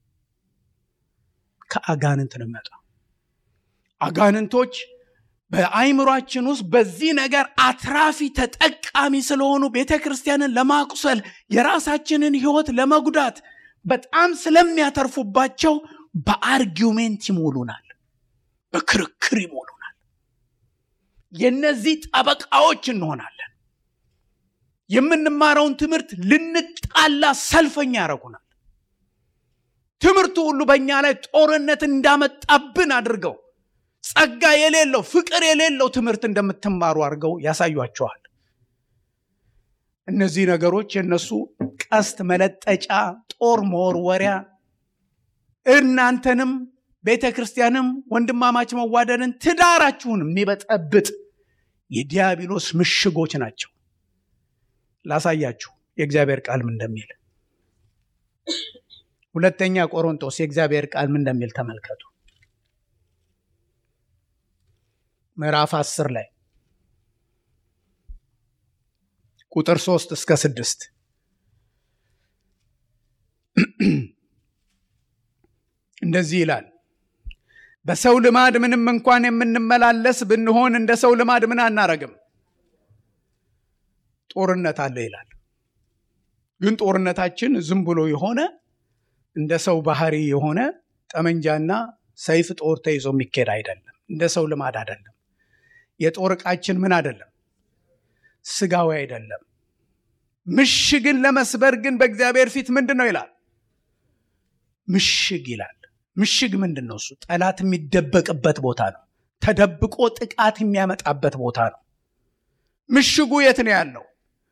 ከአጋንንት ነው የሚመጣ አጋንንቶች በአይምሯችን ውስጥ በዚህ ነገር አትራፊ ተጠቃሚ ስለሆኑ ቤተ ክርስቲያንን ለማቁሰል የራሳችንን ህይወት ለመጉዳት በጣም ስለሚያተርፉባቸው በአርጊውሜንት ይሞሉናል በክርክር ይሞሉናል የነዚህ ጠበቃዎች እንሆናለን የምንማረውን ትምህርት ልንጣላ ሰልፈኛ ያደረጉናል ትምህርቱ ሁሉ በእኛ ላይ ጦርነት እንዳመጣብን አድርገው ጸጋ የሌለው ፍቅር የሌለው ትምህርት እንደምትማሩ አድርገው ያሳዩቸዋል እነዚህ ነገሮች የነሱ ቀስት መለጠጫ ጦር መወርወሪያ እናንተንም ቤተ ክርስቲያንም ወንድማማች መዋደድን ትዳራችሁን የሚበጠብጥ የዲያብሎስ ምሽጎች ናቸው ላሳያችሁ የእግዚአብሔር ቃል ምን እንደሚል ሁለተኛ ቆሮንቶስ የእግዚአብሔር ቃል ምን እንደሚል ተመልከቱ ምዕራፍ አስር ላይ ቁጥር ሶስት እስከ ስድስት እንደዚህ ይላል በሰው ልማድ ምንም እንኳን የምንመላለስ ብንሆን እንደ ሰው ልማድ ምን አናረግም ጦርነት አለ ይላል ግን ጦርነታችን ዝም ብሎ የሆነ እንደ ሰው ባህሪ የሆነ ጠመንጃና ሰይፍ ጦር ተይዞ የሚካሄድ አይደለም እንደ ሰው ልማድ አይደለም የጦር ዕቃችን ምን አይደለም ስጋዊ አይደለም ምሽግን ለመስበር ግን በእግዚአብሔር ፊት ምንድን ነው ይላል ምሽግ ይላል ምሽግ ምንድን ነው እሱ ጠላት የሚደበቅበት ቦታ ነው ተደብቆ ጥቃት የሚያመጣበት ቦታ ነው ምሽጉ የት ነው ያለው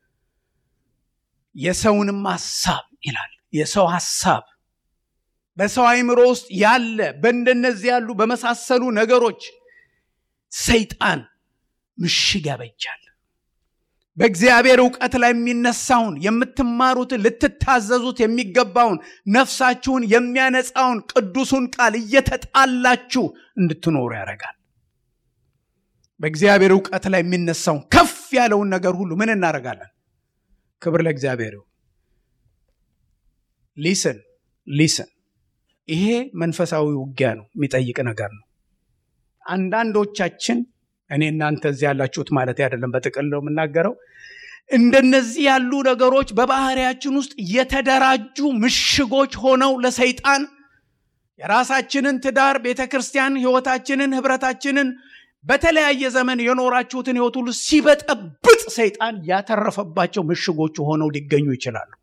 የሰውንም ሀሳብ ይላል የሰው ሀሳብ በሰው አይምሮ ውስጥ ያለ በእንደነዚህ ያሉ በመሳሰሉ ነገሮች ሰይጣን ምሽግ ያበጃል በእግዚአብሔር እውቀት ላይ የሚነሳውን የምትማሩትን ልትታዘዙት የሚገባውን ነፍሳችሁን የሚያነጻውን ቅዱሱን ቃል እየተጣላችሁ እንድትኖሩ ያደርጋል በእግዚአብሔር እውቀት ላይ የሚነሳውን ከፍ ያለውን ነገር ሁሉ ምን እናደርጋለን ክብር ለእግዚአብሔር ይሁን። ሊስን ሊስን ይሄ መንፈሳዊ ውጊያ ነው፣ የሚጠይቅ ነገር ነው። አንዳንዶቻችን እኔ እናንተ እዚህ ያላችሁት ማለት አይደለም፣ በጥቅል ነው የምናገረው። እንደነዚህ ያሉ ነገሮች በባህሪያችን ውስጥ የተደራጁ ምሽጎች ሆነው ለሰይጣን የራሳችንን ትዳር፣ ቤተ ክርስቲያን፣ ህይወታችንን፣ ህብረታችንን በተለያየ ዘመን የኖራችሁትን ህይወት ሁሉ ሲበጠብጥ ሰይጣን ያተረፈባቸው ምሽጎቹ ሆነው ሊገኙ ይችላሉ።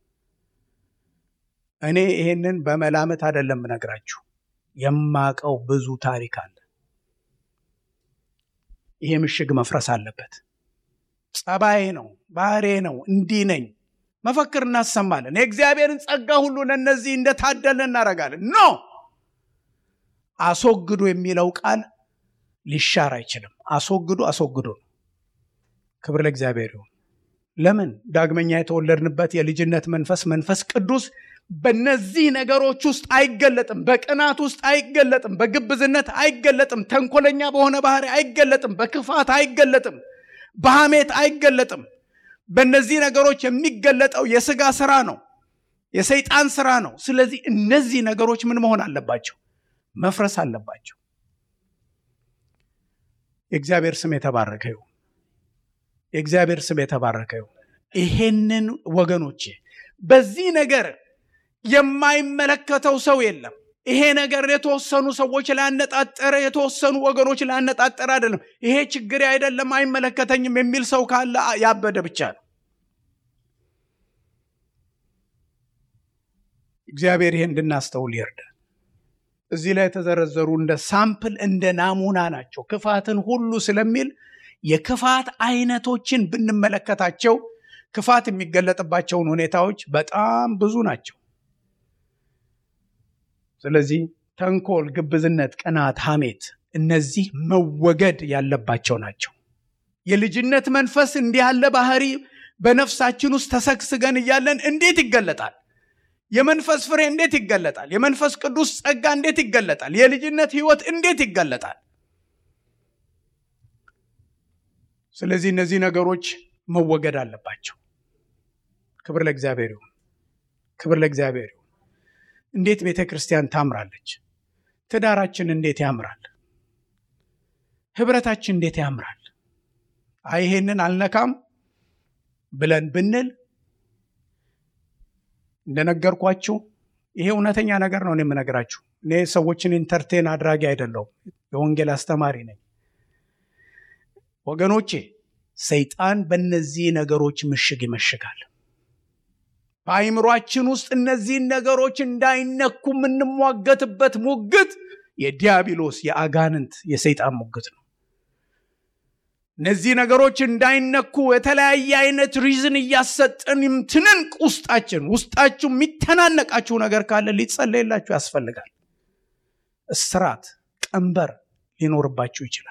እኔ ይሄንን በመላመት አይደለም ነግራችሁ፣ የማቀው ብዙ ታሪክ አለ። ይሄ ምሽግ መፍረስ አለበት። ጸባዬ ነው፣ ባህሬ ነው፣ እንዲህ ነኝ መፈክር እናሰማለን። የእግዚአብሔርን ጸጋ ሁሉ ለእነዚህ እንደታደለ እናደርጋለን። ኖ አስወግዱ የሚለው ቃል ሊሻር አይችልም። አስወግዱ አስወግዱ ነው። ክብር ለእግዚአብሔር ይሁን። ለምን ዳግመኛ የተወለድንበት የልጅነት መንፈስ መንፈስ ቅዱስ በነዚህ ነገሮች ውስጥ አይገለጥም። በቅናት ውስጥ አይገለጥም። በግብዝነት አይገለጥም። ተንኮለኛ በሆነ ባህሪ አይገለጥም። በክፋት አይገለጥም። በሐሜት አይገለጥም። በእነዚህ ነገሮች የሚገለጠው የስጋ ስራ ነው፣ የሰይጣን ስራ ነው። ስለዚህ እነዚህ ነገሮች ምን መሆን አለባቸው? መፍረስ አለባቸው። የእግዚአብሔር ስም የተባረከ ይሁን። የእግዚአብሔር ስም የተባረከ ይሁን። ይሄንን ወገኖቼ በዚህ ነገር የማይመለከተው ሰው የለም። ይሄ ነገር የተወሰኑ ሰዎች ላነጣጠረ የተወሰኑ ወገኖች ላነጣጠረ አይደለም። ይሄ ችግሬ አይደለም አይመለከተኝም የሚል ሰው ካለ ያበደ ብቻ ነው። እግዚአብሔር ይሄ እንድናስተውል ይርዳል። እዚህ ላይ የተዘረዘሩ እንደ ሳምፕል እንደ ናሙና ናቸው። ክፋትን ሁሉ ስለሚል የክፋት አይነቶችን ብንመለከታቸው ክፋት የሚገለጥባቸውን ሁኔታዎች በጣም ብዙ ናቸው። ስለዚህ ተንኮል፣ ግብዝነት፣ ቅናት፣ ሐሜት እነዚህ መወገድ ያለባቸው ናቸው። የልጅነት መንፈስ እንዲህ ያለ ባህሪ በነፍሳችን ውስጥ ተሰግስገን እያለን እንዴት ይገለጣል? የመንፈስ ፍሬ እንዴት ይገለጣል? የመንፈስ ቅዱስ ጸጋ እንዴት ይገለጣል? የልጅነት ህይወት እንዴት ይገለጣል? ስለዚህ እነዚህ ነገሮች መወገድ አለባቸው። ክብር ለእግዚአብሔር ይሁን። ክብር ለእግዚአብሔር ይሁን። እንዴት ቤተ ክርስቲያን ታምራለች! ትዳራችን እንዴት ያምራል! ህብረታችን እንዴት ያምራል! አይ ይሄንን አልነካም ብለን ብንል እንደነገርኳችሁ ይሄ እውነተኛ ነገር ነው። እኔ የምነግራችሁ እኔ ሰዎችን ኢንተርቴን አድራጊ አይደለሁም፣ የወንጌል አስተማሪ ነኝ። ወገኖቼ ሰይጣን በእነዚህ ነገሮች ምሽግ ይመሽጋል። በአይምሯችን ውስጥ እነዚህን ነገሮች እንዳይነኩ የምንሟገትበት ሙግት የዲያብሎስ የአጋንንት የሰይጣን ሙግት ነው። እነዚህ ነገሮች እንዳይነኩ የተለያየ አይነት ሪዝን እያሰጠን ትንንቅ ውስጣችን ውስጣችሁ የሚተናነቃችሁ ነገር ካለ ሊጸለይላችሁ ያስፈልጋል። እስራት፣ ቀንበር ሊኖርባችሁ ይችላል።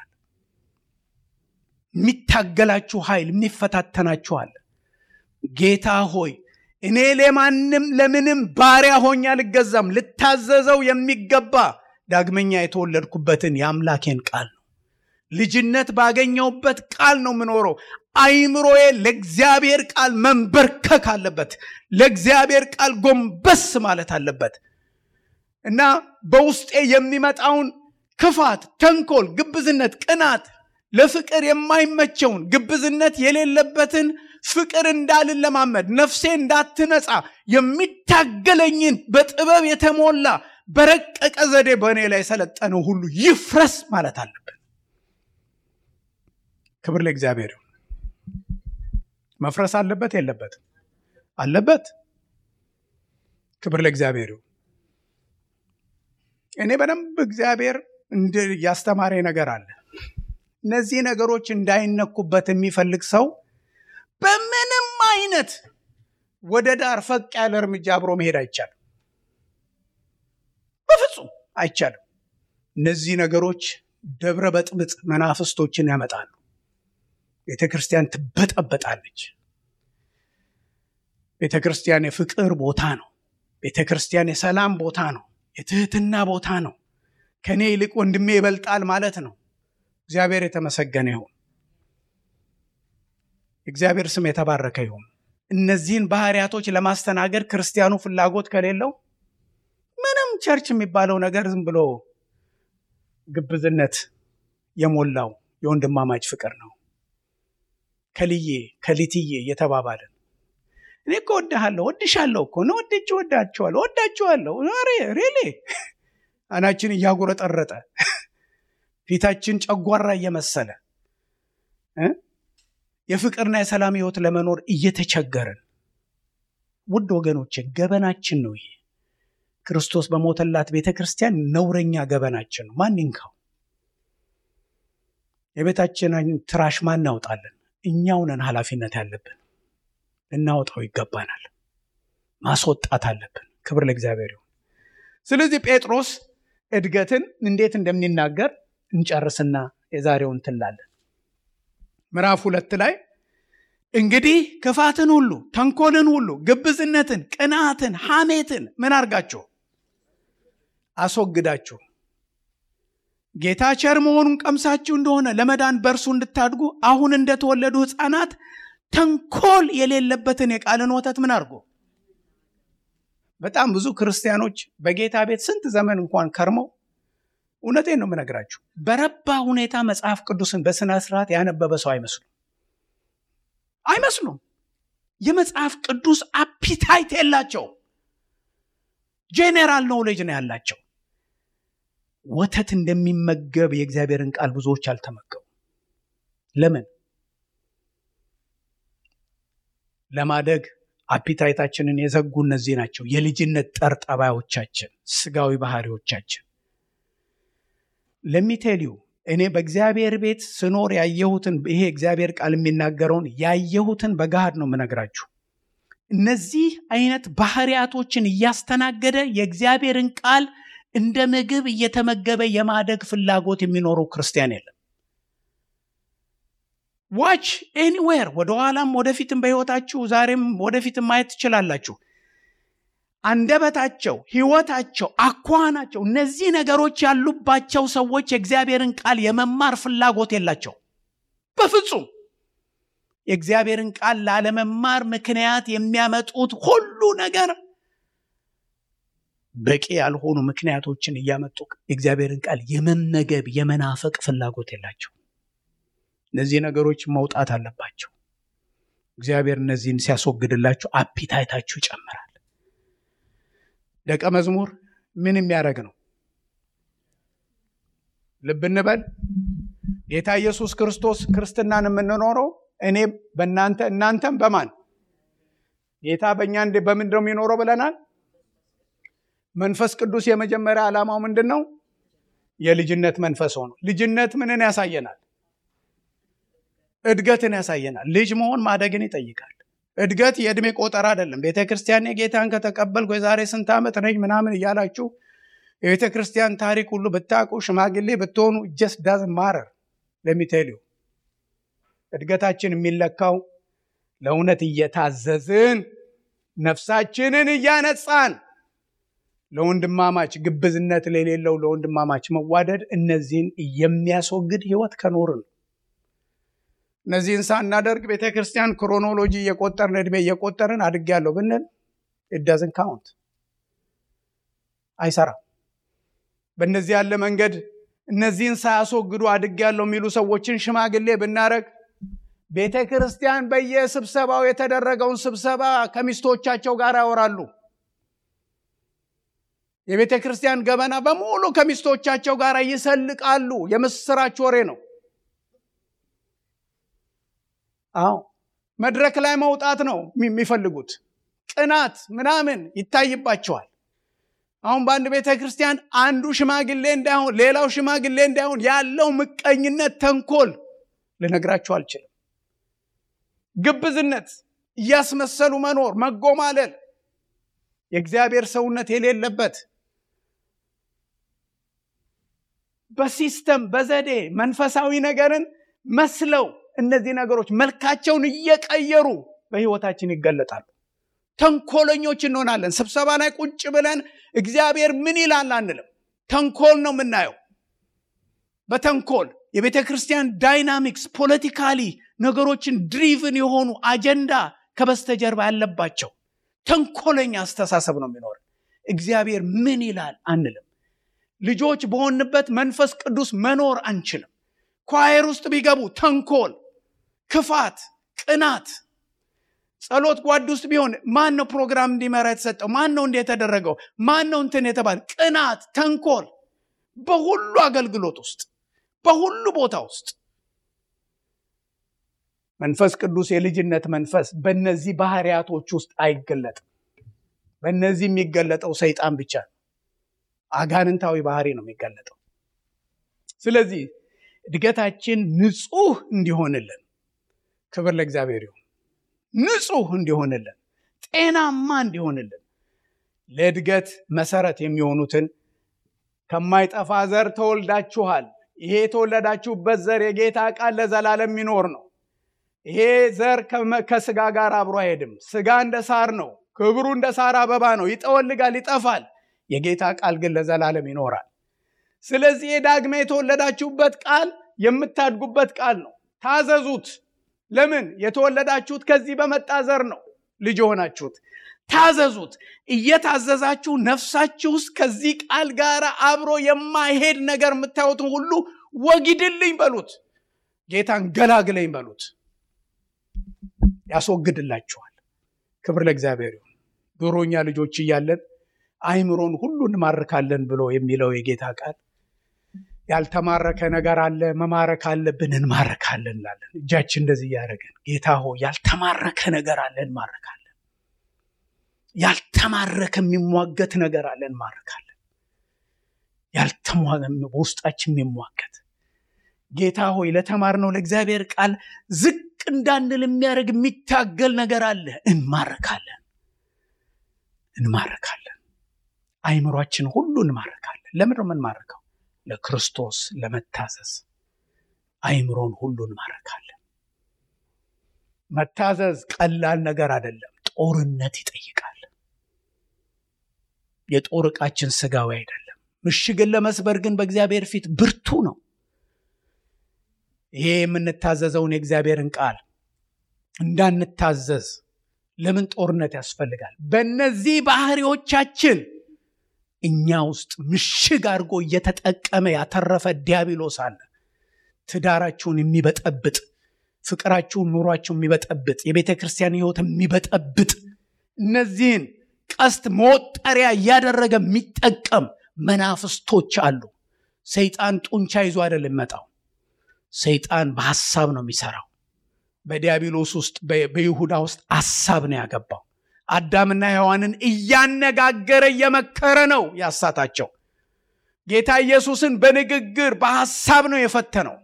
የሚታገላችሁ ኃይል የሚፈታተናችሁ አለ። ጌታ ሆይ እኔ ለማንም ለምንም ባሪያ ሆኜ አልገዛም፣ ልታዘዘው የሚገባ ዳግመኛ የተወለድኩበትን የአምላኬን ቃል ነው። ልጅነት ባገኘውበት ቃል ነው የምኖረው። አይምሮዬ ለእግዚአብሔር ቃል መንበርከክ አለበት። ለእግዚአብሔር ቃል ጎንበስ ማለት አለበት እና በውስጤ የሚመጣውን ክፋት፣ ተንኮል፣ ግብዝነት፣ ቅናት ለፍቅር የማይመቸውን ግብዝነት የሌለበትን ፍቅር እንዳልለማመድ ነፍሴ እንዳትነጻ የሚታገለኝን በጥበብ የተሞላ በረቀቀ ዘዴ በእኔ ላይ የሰለጠነው ሁሉ ይፍረስ ማለት አለብን። ክብር ለእግዚአብሔር ይሁን። መፍረስ አለበት የለበትም? አለበት። ክብር ለእግዚአብሔር ይሁን። እኔ በደንብ እግዚአብሔር ያስተማረ ነገር አለ። እነዚህ ነገሮች እንዳይነኩበት የሚፈልግ ሰው በምንም አይነት ወደ ዳር ፈቅ ያለ እርምጃ አብሮ መሄድ አይቻልም። በፍጹም አይቻልም። እነዚህ ነገሮች ደብረ በጥብጥ መናፍስቶችን ያመጣሉ። ቤተ ክርስቲያን ትበጠበጣለች። ቤተ ክርስቲያን የፍቅር ቦታ ነው። ቤተ ክርስቲያን የሰላም ቦታ ነው። የትህትና ቦታ ነው። ከእኔ ይልቅ ወንድሜ ይበልጣል ማለት ነው። እግዚአብሔር የተመሰገነ ይሁን። እግዚአብሔር ስም የተባረከ ይሁን። እነዚህን ባህሪያቶች ለማስተናገድ ክርስቲያኑ ፍላጎት ከሌለው ምንም ቸርች የሚባለው ነገር ዝም ብሎ ግብዝነት የሞላው የወንድማማች ፍቅር ነው። ከልዬ ከሊትዬ እየተባባልን እኔ እኮ ወድሃለሁ ወድሻለሁ እኮ ነው ወድጅ ወዳችኋለሁ ወዳችኋለሁ ሬ ሬሌ አናችን እያጉረጠረጠ ፊታችን ጨጓራ እየመሰለ የፍቅርና የሰላም ህይወት ለመኖር እየተቸገርን ውድ ወገኖች ገበናችን ነው ይሄ ክርስቶስ በሞተላት ቤተ ክርስቲያን ነውረኛ ገበናችን ነው ማን ይንካው የቤታችንን ትራሽ ማን እናውጣለን እኛው ነን ኃላፊነት ያለብን ልናወጣው ይገባናል ማስወጣት አለብን ክብር ለእግዚአብሔር ይሁን ስለዚህ ጴጥሮስ እድገትን እንዴት እንደሚናገር እንጨርስና የዛሬውን ትላለን ምዕራፍ ሁለት ላይ እንግዲህ ክፋትን ሁሉ ተንኮልን ሁሉ ግብዝነትን ቅንዓትን ሐሜትን ምን አርጋችሁ አስወግዳችሁ ጌታ ቸር መሆኑን ቀምሳችሁ እንደሆነ ለመዳን በእርሱ እንድታድጉ አሁን እንደተወለዱ ህፃናት ተንኮል የሌለበትን የቃልን ወተት ምን አድርጎ በጣም ብዙ ክርስቲያኖች በጌታ ቤት ስንት ዘመን እንኳን ከርመው እውነቴን ነው የምነግራችሁ በረባ ሁኔታ መጽሐፍ ቅዱስን በስነ ስርዓት ያነበበ ሰው አይመስሉም አይመስሉም የመጽሐፍ ቅዱስ አፒታይት የላቸው ጄኔራል ኖሌጅ ነው ያላቸው ወተት እንደሚመገብ የእግዚአብሔርን ቃል ብዙዎች አልተመገቡ ለምን ለማደግ አፒታይታችንን የዘጉ እነዚህ ናቸው የልጅነት ጠርጠባዮቻችን ስጋዊ ባህሪዎቻችን ለሚቴልዩ እኔ በእግዚአብሔር ቤት ስኖር ያየሁትን ይሄ እግዚአብሔር ቃል የሚናገረውን ያየሁትን በገሃድ ነው የምነግራችሁ እነዚህ አይነት ባህሪያቶችን እያስተናገደ የእግዚአብሔርን ቃል እንደ ምግብ እየተመገበ የማደግ ፍላጎት የሚኖረው ክርስቲያን የለም ዋች ኤኒዌር ወደኋላም ወደፊትም በህይወታችሁ ዛሬም ወደፊትም ማየት ትችላላችሁ አንደበታቸው ህይወታቸው አኳናቸው እነዚህ ነገሮች ያሉባቸው ሰዎች የእግዚአብሔርን ቃል የመማር ፍላጎት የላቸው በፍጹም የእግዚአብሔርን ቃል ላለመማር ምክንያት የሚያመጡት ሁሉ ነገር በቂ ያልሆኑ ምክንያቶችን እያመጡ የእግዚአብሔርን ቃል የመመገብ የመናፈቅ ፍላጎት የላቸው እነዚህ ነገሮች መውጣት አለባቸው እግዚአብሔር እነዚህን ሲያስወግድላችሁ አፒታይታችሁ ይጨምራል ደቀ መዝሙር ምን የሚያደርግ ነው ልብ እንበል ጌታ ኢየሱስ ክርስቶስ ክርስትናን የምንኖረው እኔ በእናንተ እናንተም በማን ጌታ በእኛ በምንድን ነው የሚኖረው ብለናል መንፈስ ቅዱስ የመጀመሪያ ዓላማው ምንድን ነው የልጅነት መንፈስ ሆኖ ልጅነት ምንን ያሳየናል እድገትን ያሳየናል ልጅ መሆን ማደግን ይጠይቃል እድገት የእድሜ ቆጠራ አይደለም ቤተ ክርስቲያን ጌታን ከተቀበልኩ የዛሬ ስንት ዓመት ነኝ ምናምን እያላችሁ የቤተ ክርስቲያን ታሪክ ሁሉ ብታውቁ ሽማግሌ ብትሆኑ ጀስ ዳዝ ማረር ለሚቴልዩ እድገታችን የሚለካው ለእውነት እየታዘዝን ነፍሳችንን እያነጻን ለወንድማማች ግብዝነት ለሌለው ለወንድማማች መዋደድ እነዚህን የሚያስወግድ ህይወት ከኖርን እነዚህን ሳናደርግ ቤተ ክርስቲያን ክሮኖሎጂ እየቆጠርን እድሜ እየቆጠርን አድጌያለሁ ብንል ኢዳዝን ካውንት አይሰራም በእነዚህ ያለ መንገድ እነዚህን ሳያስወግዱ አድጌያለሁ የሚሉ ሰዎችን ሽማግሌ ብናደረግ ቤተ ክርስቲያን በየስብሰባው የተደረገውን ስብሰባ ከሚስቶቻቸው ጋር ያወራሉ የቤተ ክርስቲያን ገበና በሙሉ ከሚስቶቻቸው ጋር ይሰልቃሉ የምስራች ወሬ ነው አዎ መድረክ ላይ መውጣት ነው የሚፈልጉት ቅናት ምናምን ይታይባቸዋል አሁን በአንድ ቤተ ክርስቲያን አንዱ ሽማግሌ እንዳይሆን ሌላው ሽማግሌ እንዳይሆን ያለው ምቀኝነት ተንኮል ልነግራችሁ አልችልም ግብዝነት እያስመሰሉ መኖር መጎማለል የእግዚአብሔር ሰውነት የሌለበት በሲስተም በዘዴ መንፈሳዊ ነገርን መስለው እነዚህ ነገሮች መልካቸውን እየቀየሩ በህይወታችን ይገለጣሉ ተንኮለኞች እንሆናለን ስብሰባ ላይ ቁጭ ብለን እግዚአብሔር ምን ይላል አንልም ተንኮል ነው የምናየው በተንኮል የቤተ ክርስቲያን ዳይናሚክስ ፖለቲካሊ ነገሮችን ድሪቭን የሆኑ አጀንዳ ከበስተጀርባ ያለባቸው ተንኮለኛ አስተሳሰብ ነው የሚኖር። እግዚአብሔር ምን ይላል አንልም። ልጆች በሆንበት መንፈስ ቅዱስ መኖር አንችልም። ኳየር ውስጥ ቢገቡ ተንኮል፣ ክፋት፣ ቅናት ጸሎት ጓድ ውስጥ ቢሆን ማን ነው ፕሮግራም እንዲመራ የተሰጠው? ማን ነው እንዲህ የተደረገው? ማን ነው እንትን የተባለ? ቅናት፣ ተንኮል በሁሉ አገልግሎት ውስጥ በሁሉ ቦታ ውስጥ መንፈስ ቅዱስ የልጅነት መንፈስ በእነዚህ ባህሪያቶች ውስጥ አይገለጥም። በእነዚህ የሚገለጠው ሰይጣን ብቻ ነው። አጋንንታዊ ባህሪ ነው የሚገለጠው። ስለዚህ እድገታችን ንጹህ እንዲሆንልን ክብር ለእግዚአብሔር ይሁን። ንጹህ እንዲሆንልን ጤናማ እንዲሆንልን ለእድገት መሰረት የሚሆኑትን ከማይጠፋ ዘር ተወልዳችኋል። ይሄ የተወለዳችሁበት ዘር የጌታ ቃል ለዘላለም የሚኖር ነው። ይሄ ዘር ከስጋ ጋር አብሮ አይሄድም። ስጋ እንደ ሳር ነው። ክብሩ እንደ ሳር አበባ ነው። ይጠወልጋል፣ ይጠፋል። የጌታ ቃል ግን ለዘላለም ይኖራል። ስለዚህ የዳግመ የተወለዳችሁበት ቃል የምታድጉበት ቃል ነው። ታዘዙት። ለምን? የተወለዳችሁት ከዚህ በመጣ ዘር ነው ልጅ የሆናችሁት። ታዘዙት። እየታዘዛችሁ ነፍሳችሁ ውስጥ ከዚህ ቃል ጋር አብሮ የማይሄድ ነገር የምታዩትን ሁሉ ወጊድልኝ በሉት። ጌታን ገላግለኝ በሉት። ያስወግድላችኋል። ክብር ለእግዚአብሔር ይሁን። ድሮኛ ልጆች እያለን አይምሮን ሁሉ እንማርካለን ብሎ የሚለው የጌታ ቃል ያልተማረከ ነገር አለ፣ መማረክ አለብን፣ እንማረካለን እንላለን። እጃችን እንደዚህ እያደረገን ጌታ ሆ ያልተማረከ ነገር አለ፣ እንማረካለን። ያልተማረከ የሚሟገት ነገር አለ፣ እንማረካለን። በውስጣችን የሚሟገት ጌታ ሆይ ለተማርነው ለእግዚአብሔር ቃል ዝቅ እንዳንል የሚያደርግ የሚታገል ነገር አለ፣ እንማረካለን፣ እንማረካለን። አይምሯችን ሁሉ እንማረካለን። ለምን ነው የምንማረከው? ለክርስቶስ ለመታዘዝ አይምሮን ሁሉ እንማረካለን። መታዘዝ ቀላል ነገር አይደለም። ጦርነት ይጠይቃል። የጦር ዕቃችን ስጋዊ አይደለም። ምሽግን ለመስበር ግን በእግዚአብሔር ፊት ብርቱ ነው። ይሄ የምንታዘዘውን የእግዚአብሔርን ቃል እንዳንታዘዝ ለምን ጦርነት ያስፈልጋል? በእነዚህ ባህሪዎቻችን እኛ ውስጥ ምሽግ አድርጎ እየተጠቀመ ያተረፈ ዲያብሎስ አለ። ትዳራችሁን የሚበጠብጥ ፍቅራችሁን፣ ኑሯችሁን የሚበጠብጥ የቤተ ክርስቲያን ሕይወት የሚበጠብጥ እነዚህን ቀስት መወጠሪያ እያደረገ የሚጠቀም መናፍስቶች አሉ። ሰይጣን ጡንቻ ይዞ አይደለም የሚመጣው። ሰይጣን በሐሳብ ነው የሚሰራው። በዲያብሎስ ውስጥ በይሁዳ ውስጥ ሐሳብ ነው ያገባው። አዳምና ሔዋንን እያነጋገረ እየመከረ ነው ያሳታቸው። ጌታ ኢየሱስን በንግግር በሐሳብ ነው የፈተነው።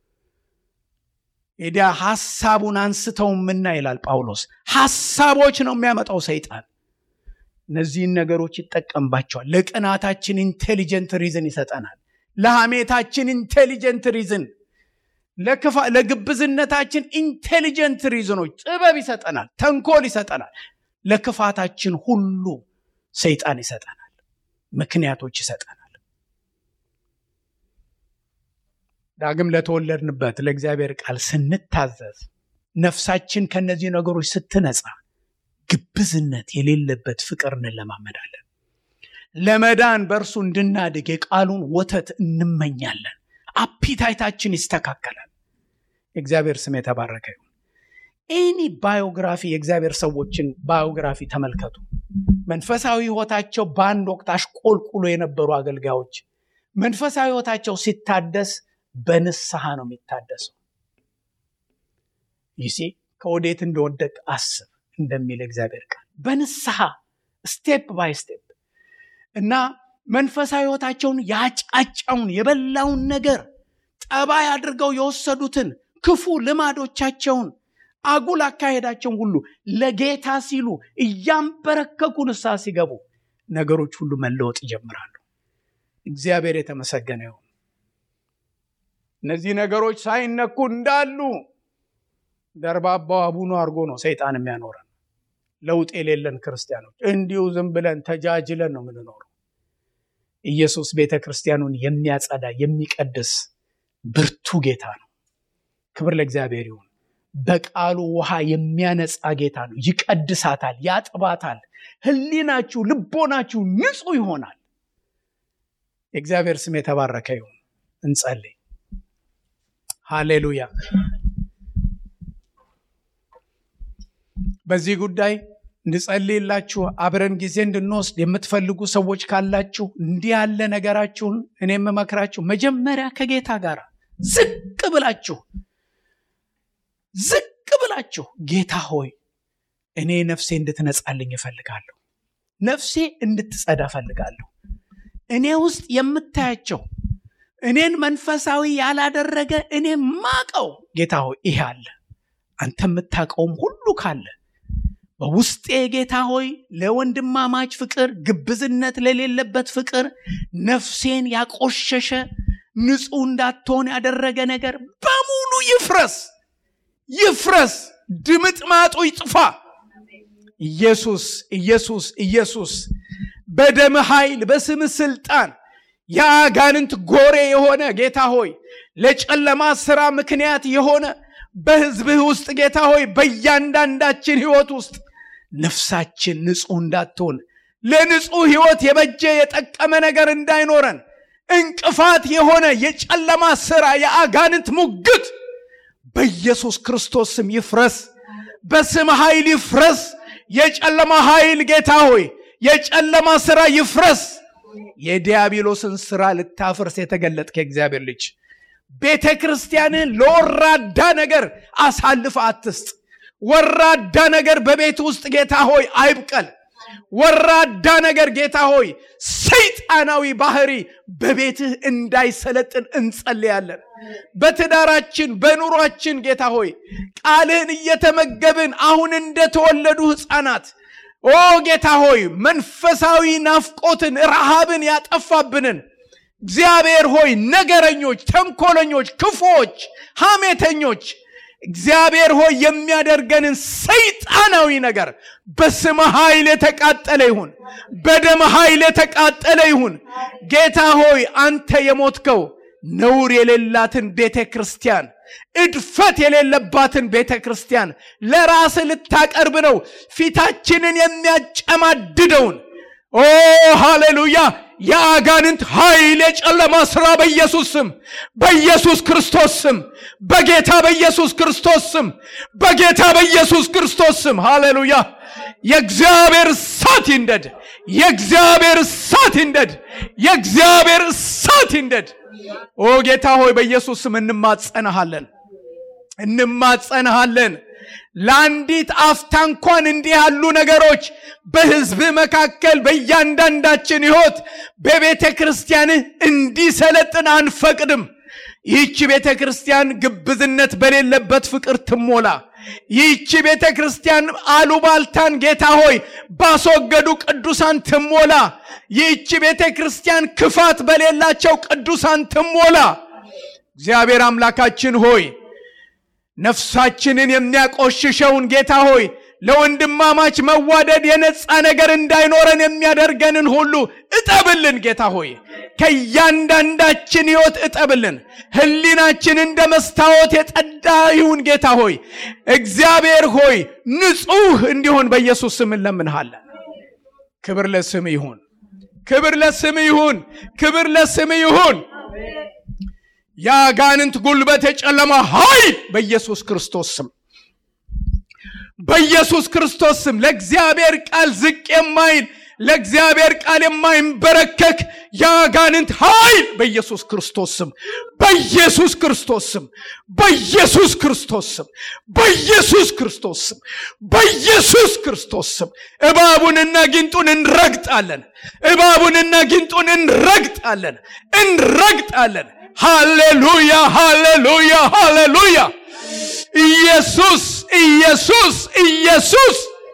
ሄዲያ ሐሳቡን አንስተውምና ይላል ጳውሎስ። ሐሳቦች ነው የሚያመጣው ሰይጣን። እነዚህን ነገሮች ይጠቀምባቸዋል። ለቅናታችን ኢንቴሊጀንት ሪዝን ይሰጠናል። ለሐሜታችን ኢንቴሊጀንት ሪዝን፣ ለግብዝነታችን ኢንቴሊጀንት ሪዝኖች ጥበብ ይሰጠናል፣ ተንኮል ይሰጠናል። ለክፋታችን ሁሉ ሰይጣን ይሰጠናል፣ ምክንያቶች ይሰጠናል። ዳግም ለተወለድንበት ለእግዚአብሔር ቃል ስንታዘዝ ነፍሳችን ከነዚህ ነገሮች ስትነጻ ግብዝነት የሌለበት ፍቅር እንለማመዳለን። ለመዳን በእርሱ እንድናድግ የቃሉን ወተት እንመኛለን። አፒታይታችን ይስተካከላል። የእግዚአብሔር ስም የተባረከ ይሁን። ኤኒ ባዮግራፊ የእግዚአብሔር ሰዎችን ባዮግራፊ ተመልከቱ። መንፈሳዊ ሕይወታቸው በአንድ ወቅት አሽቆልቁሎ የነበሩ አገልጋዮች መንፈሳዊ ሕይወታቸው ሲታደስ በንስሐ ነው የሚታደሰው። ይሴ ከወዴት እንደወደቅ አስብ እንደሚል እግዚአብሔር ቃል በንስሐ ስቴፕ ባይ ስቴፕ እና መንፈሳዊ ሕይወታቸውን ያጫጫውን የበላውን ነገር ጠባይ አድርገው የወሰዱትን ክፉ ልማዶቻቸውን አጉል አካሄዳቸውን ሁሉ ለጌታ ሲሉ እያንበረከኩ ንስሐ ሲገቡ ነገሮች ሁሉ መለወጥ ይጀምራሉ። እግዚአብሔር የተመሰገነ ይሁን። እነዚህ ነገሮች ሳይነኩ እንዳሉ ደርባባው አቡኑ አድርጎ ነው ሰይጣን የሚያኖረን። ለውጥ የሌለን ክርስቲያኖች እንዲሁ ዝም ብለን ተጃጅለን ነው የምንኖረው። ኢየሱስ ቤተ ክርስቲያኑን የሚያጸዳ የሚቀድስ ብርቱ ጌታ ነው። ክብር ለእግዚአብሔር ይሁን። በቃሉ ውሃ የሚያነጻ ጌታ ነው። ይቀድሳታል፣ ያጥባታል። ህሊናችሁ፣ ልቦናችሁ ንጹህ ይሆናል። የእግዚአብሔር ስም የተባረከ ይሁን። እንጸልይ። ሃሌሉያ። በዚህ ጉዳይ እንድጸልይላችሁ አብረን ጊዜ እንድንወስድ የምትፈልጉ ሰዎች ካላችሁ እንዲህ ያለ ነገራችሁን እኔ የምመክራችሁ መጀመሪያ ከጌታ ጋር ዝቅ ብላችሁ ዝቅ ብላችሁ ጌታ ሆይ እኔ ነፍሴ እንድትነጻልኝ እፈልጋለሁ። ነፍሴ እንድትጸዳ እፈልጋለሁ። እኔ ውስጥ የምታያቸው እኔን መንፈሳዊ ያላደረገ እኔ ማቀው ጌታ ሆይ ይሄ አለ። አንተ የምታውቀውም ሁሉ ካለ በውስጤ ጌታ ሆይ ለወንድማማች ፍቅር፣ ግብዝነት ለሌለበት ፍቅር ነፍሴን ያቆሸሸ ንጹሕ እንዳትሆን ያደረገ ነገር በሙሉ ይፍረስ ይፍረስ፣ ድምጥማጡ ይጥፋ። ኢየሱስ ኢየሱስ ኢየሱስ በደም ኃይል በስም ስልጣን የአጋንንት ጎሬ የሆነ ጌታ ሆይ ለጨለማ ስራ ምክንያት የሆነ በሕዝብህ ውስጥ ጌታ ሆይ በእያንዳንዳችን ሕይወት ውስጥ ነፍሳችን ንጹሕ እንዳትሆን ለንጹሕ ሕይወት የበጀ የጠቀመ ነገር እንዳይኖረን እንቅፋት የሆነ የጨለማ ስራ የአጋንንት ሙግት በኢየሱስ ክርስቶስ ስም ይፍረስ፣ በስም ኃይል ይፍረስ። የጨለማ ኃይል ጌታ ሆይ የጨለማ ስራ ይፍረስ። የዲያብሎስን ስራ ልታፍርስ የተገለጥክ የእግዚአብሔር ልጅ ቤተ ክርስቲያንን ለወራዳ ነገር አሳልፈ አትስጥ። ወራዳ ነገር በቤት ውስጥ ጌታ ሆይ አይብቀል። ወራዳ ነገር ጌታ ሆይ ሰይጣናዊ ባህሪ በቤትህ እንዳይሰለጥን እንጸልያለን። በትዳራችን በኑሯችን ጌታ ሆይ ቃልህን እየተመገብን አሁን እንደተወለዱ ሕፃናት ኦ ጌታ ሆይ መንፈሳዊ ናፍቆትን ረሃብን ያጠፋብንን እግዚአብሔር ሆይ ነገረኞች፣ ተንኮለኞች፣ ክፉዎች፣ ሐሜተኞች እግዚአብሔር ሆይ የሚያደርገንን ሰይጣናዊ ነገር በስመ ኃይል የተቃጠለ ይሁን፣ በደም ኃይል የተቃጠለ ይሁን። ጌታ ሆይ አንተ የሞትከው ነውር የሌላትን ቤተ ክርስቲያን እድፈት የሌለባትን ቤተ ክርስቲያን ለራስ ልታቀርብ ነው። ፊታችንን የሚያጨማድደውን ኦ ሃሌሉያ የአጋንንት ኃይል የጨለማ ሥራ በኢየሱስ ስም በኢየሱስ ክርስቶስ ስም በጌታ በኢየሱስ ክርስቶስ ስም በጌታ በኢየሱስ ክርስቶስ ስም ሃሌሉያ የእግዚአብሔር እሳት ይንደድ። የእግዚአብሔር እሳት ይንደድ። የእግዚአብሔር እሳት ይንደድ። ኦ ጌታ ሆይ በኢየሱስ ስም እንማጸንሃለን፣ እንማጸንሃለን። ለአንዲት አፍታ እንኳን እንዲህ ያሉ ነገሮች በሕዝብ መካከል በእያንዳንዳችን ሕይወት በቤተ ክርስቲያንህ እንዲሰለጥን አንፈቅድም። ይህቺ ቤተ ክርስቲያን ግብዝነት በሌለበት ፍቅር ትሞላ። ይህቺ ቤተ ክርስቲያን አሉባልታን ጌታ ሆይ ባስወገዱ ቅዱሳን ትሞላ። ይህቺ ቤተ ክርስቲያን ክፋት በሌላቸው ቅዱሳን ትሞላ። እግዚአብሔር አምላካችን ሆይ ነፍሳችንን የሚያቆሽሸውን ጌታ ሆይ ለወንድማማች መዋደድ የነጻ ነገር እንዳይኖረን የሚያደርገንን ሁሉ እጠብልን። ጌታ ሆይ ከእያንዳንዳችን ሕይወት እጠብልን። ሕሊናችን እንደ መስታወት የጸዳ ይሁን። ጌታ ሆይ እግዚአብሔር ሆይ ንጹሕ እንዲሆን በኢየሱስ ስም እንለምንሃለን። ክብር ለስም ይሁን፣ ክብር ለስም ይሁን፣ ክብር ለስም ይሁን። የአጋንንት ጉልበት የጨለማ ኃይል በኢየሱስ ክርስቶስ ስም በኢየሱስ ክርስቶስ ስም ለእግዚአብሔር ቃል ዝቅ የማይል ለእግዚአብሔር ቃል የማይንበረከክ የአጋንንት ኃይል በኢየሱስ ክርስቶስ ስም በኢየሱስ ክርስቶስ ስም በኢየሱስ ክርስቶስ ስም በኢየሱስ ክርስቶስ ስም በኢየሱስ ክርስቶስ ስም እባቡንና ጊንጡን እንረግጣለን። እባቡንና ጊንጡን እንረግጣለን፣ እንረግጣለን። ሃሌሉያ ሃሌሉያ ሃሌሉያ ኢየሱስ ኢየሱስ ኢየሱስ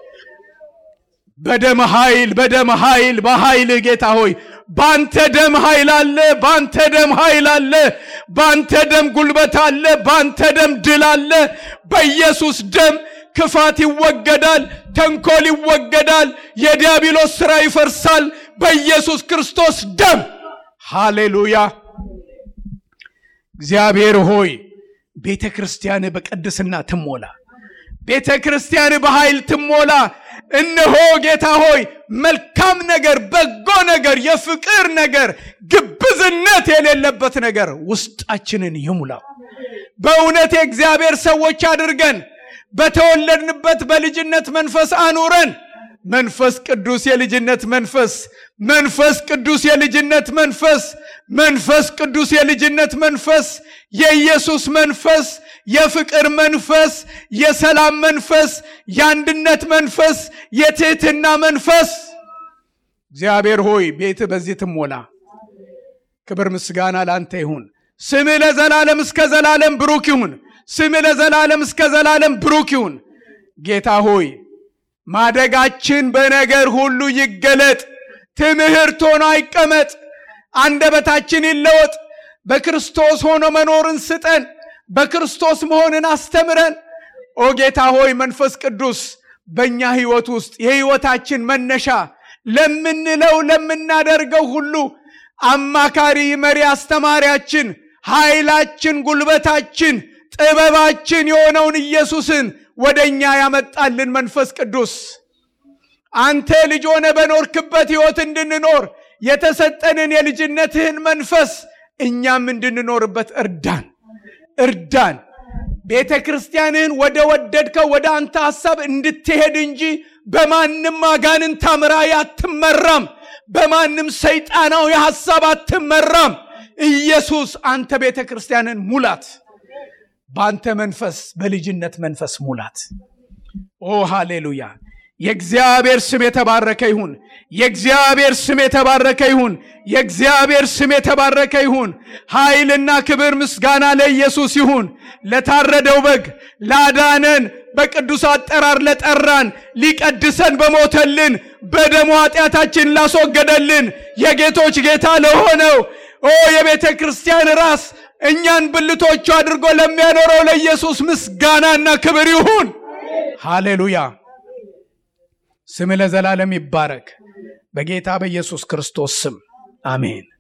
በደም ኃይል በደም ኃይል በኃይል ጌታ ሆይ ባንተ ደም ኃይል አለ፣ ባንተ ደም ኃይል አለ፣ ባንተ ደም ጉልበት አለ፣ ባንተ ደም ድል አለ። በኢየሱስ ደም ክፋት ይወገዳል፣ ተንኮል ይወገዳል፣ የዲያብሎስ ሥራ ይፈርሳል። በኢየሱስ ክርስቶስ ደም ሃሌሉያ። እግዚአብሔር ሆይ ቤተ ክርስቲያን በቅድስና ትሞላ። ቤተ ክርስቲያን በኃይል ትሞላ። እነሆ ጌታ ሆይ መልካም ነገር፣ በጎ ነገር፣ የፍቅር ነገር፣ ግብዝነት የሌለበት ነገር ውስጣችንን ይሙላው። በእውነት የእግዚአብሔር ሰዎች አድርገን በተወለድንበት በልጅነት መንፈስ አኑረን። መንፈስ ቅዱስ የልጅነት መንፈስ መንፈስ ቅዱስ የልጅነት መንፈስ መንፈስ ቅዱስ የልጅነት መንፈስ የኢየሱስ መንፈስ የፍቅር መንፈስ የሰላም መንፈስ የአንድነት መንፈስ የትህትና መንፈስ እግዚአብሔር ሆይ ቤት በዚህ ትሞላ። ክብር ምስጋና ለአንተ ይሁን። ስምህ ለዘላለም እስከ ዘላለም ብሩክ ይሁን። ስምህ ለዘላለም እስከ ዘላለም ብሩክ ይሁን። ጌታ ሆይ ማደጋችን በነገር ሁሉ ይገለጥ። ትምህርት ሆኖ አይቀመጥ። አንደበታችን ይለወጥ። በክርስቶስ ሆኖ መኖርን ስጠን። በክርስቶስ መሆንን አስተምረን። ኦ ጌታ ሆይ መንፈስ ቅዱስ በእኛ ሕይወት ውስጥ የሕይወታችን መነሻ ለምንለው ለምናደርገው ሁሉ አማካሪ፣ መሪ፣ አስተማሪያችን፣ ኃይላችን፣ ጉልበታችን፣ ጥበባችን የሆነውን ኢየሱስን ወደ እኛ ያመጣልን መንፈስ ቅዱስ አንተ ልጅ ሆነ በኖርክበት ሕይወት እንድንኖር የተሰጠንን የልጅነትህን መንፈስ እኛም እንድንኖርበት እርዳን እርዳን። ቤተ ክርስቲያንህን ወደ ወደድከው ወደ አንተ ሐሳብ እንድትሄድ እንጂ በማንም አጋንንት አምራይ አትመራም። በማንም ሰይጣናዊ ሐሳብ አትመራም። ኢየሱስ አንተ ቤተ ክርስቲያንን ሙላት። በአንተ መንፈስ በልጅነት መንፈስ ሙላት። ኦ ሃሌሉያ! የእግዚአብሔር ስም የተባረከ ይሁን። የእግዚአብሔር ስም የተባረከ ይሁን። የእግዚአብሔር ስም የተባረከ ይሁን። ኃይልና ክብር ምስጋና ለኢየሱስ ይሁን። ለታረደው በግ ላዳነን፣ በቅዱስ አጠራር ለጠራን፣ ሊቀድሰን በሞተልን፣ በደሙ ኃጢአታችን ላስወገደልን፣ የጌቶች ጌታ ለሆነው ኦ የቤተ ክርስቲያን ራስ እኛን ብልቶቹ አድርጎ ለሚያኖረው ለኢየሱስ ምስጋናና ክብር ይሁን። ሃሌሉያ! ስም ለዘላለም ይባረክ። በጌታ በኢየሱስ ክርስቶስ ስም አሜን።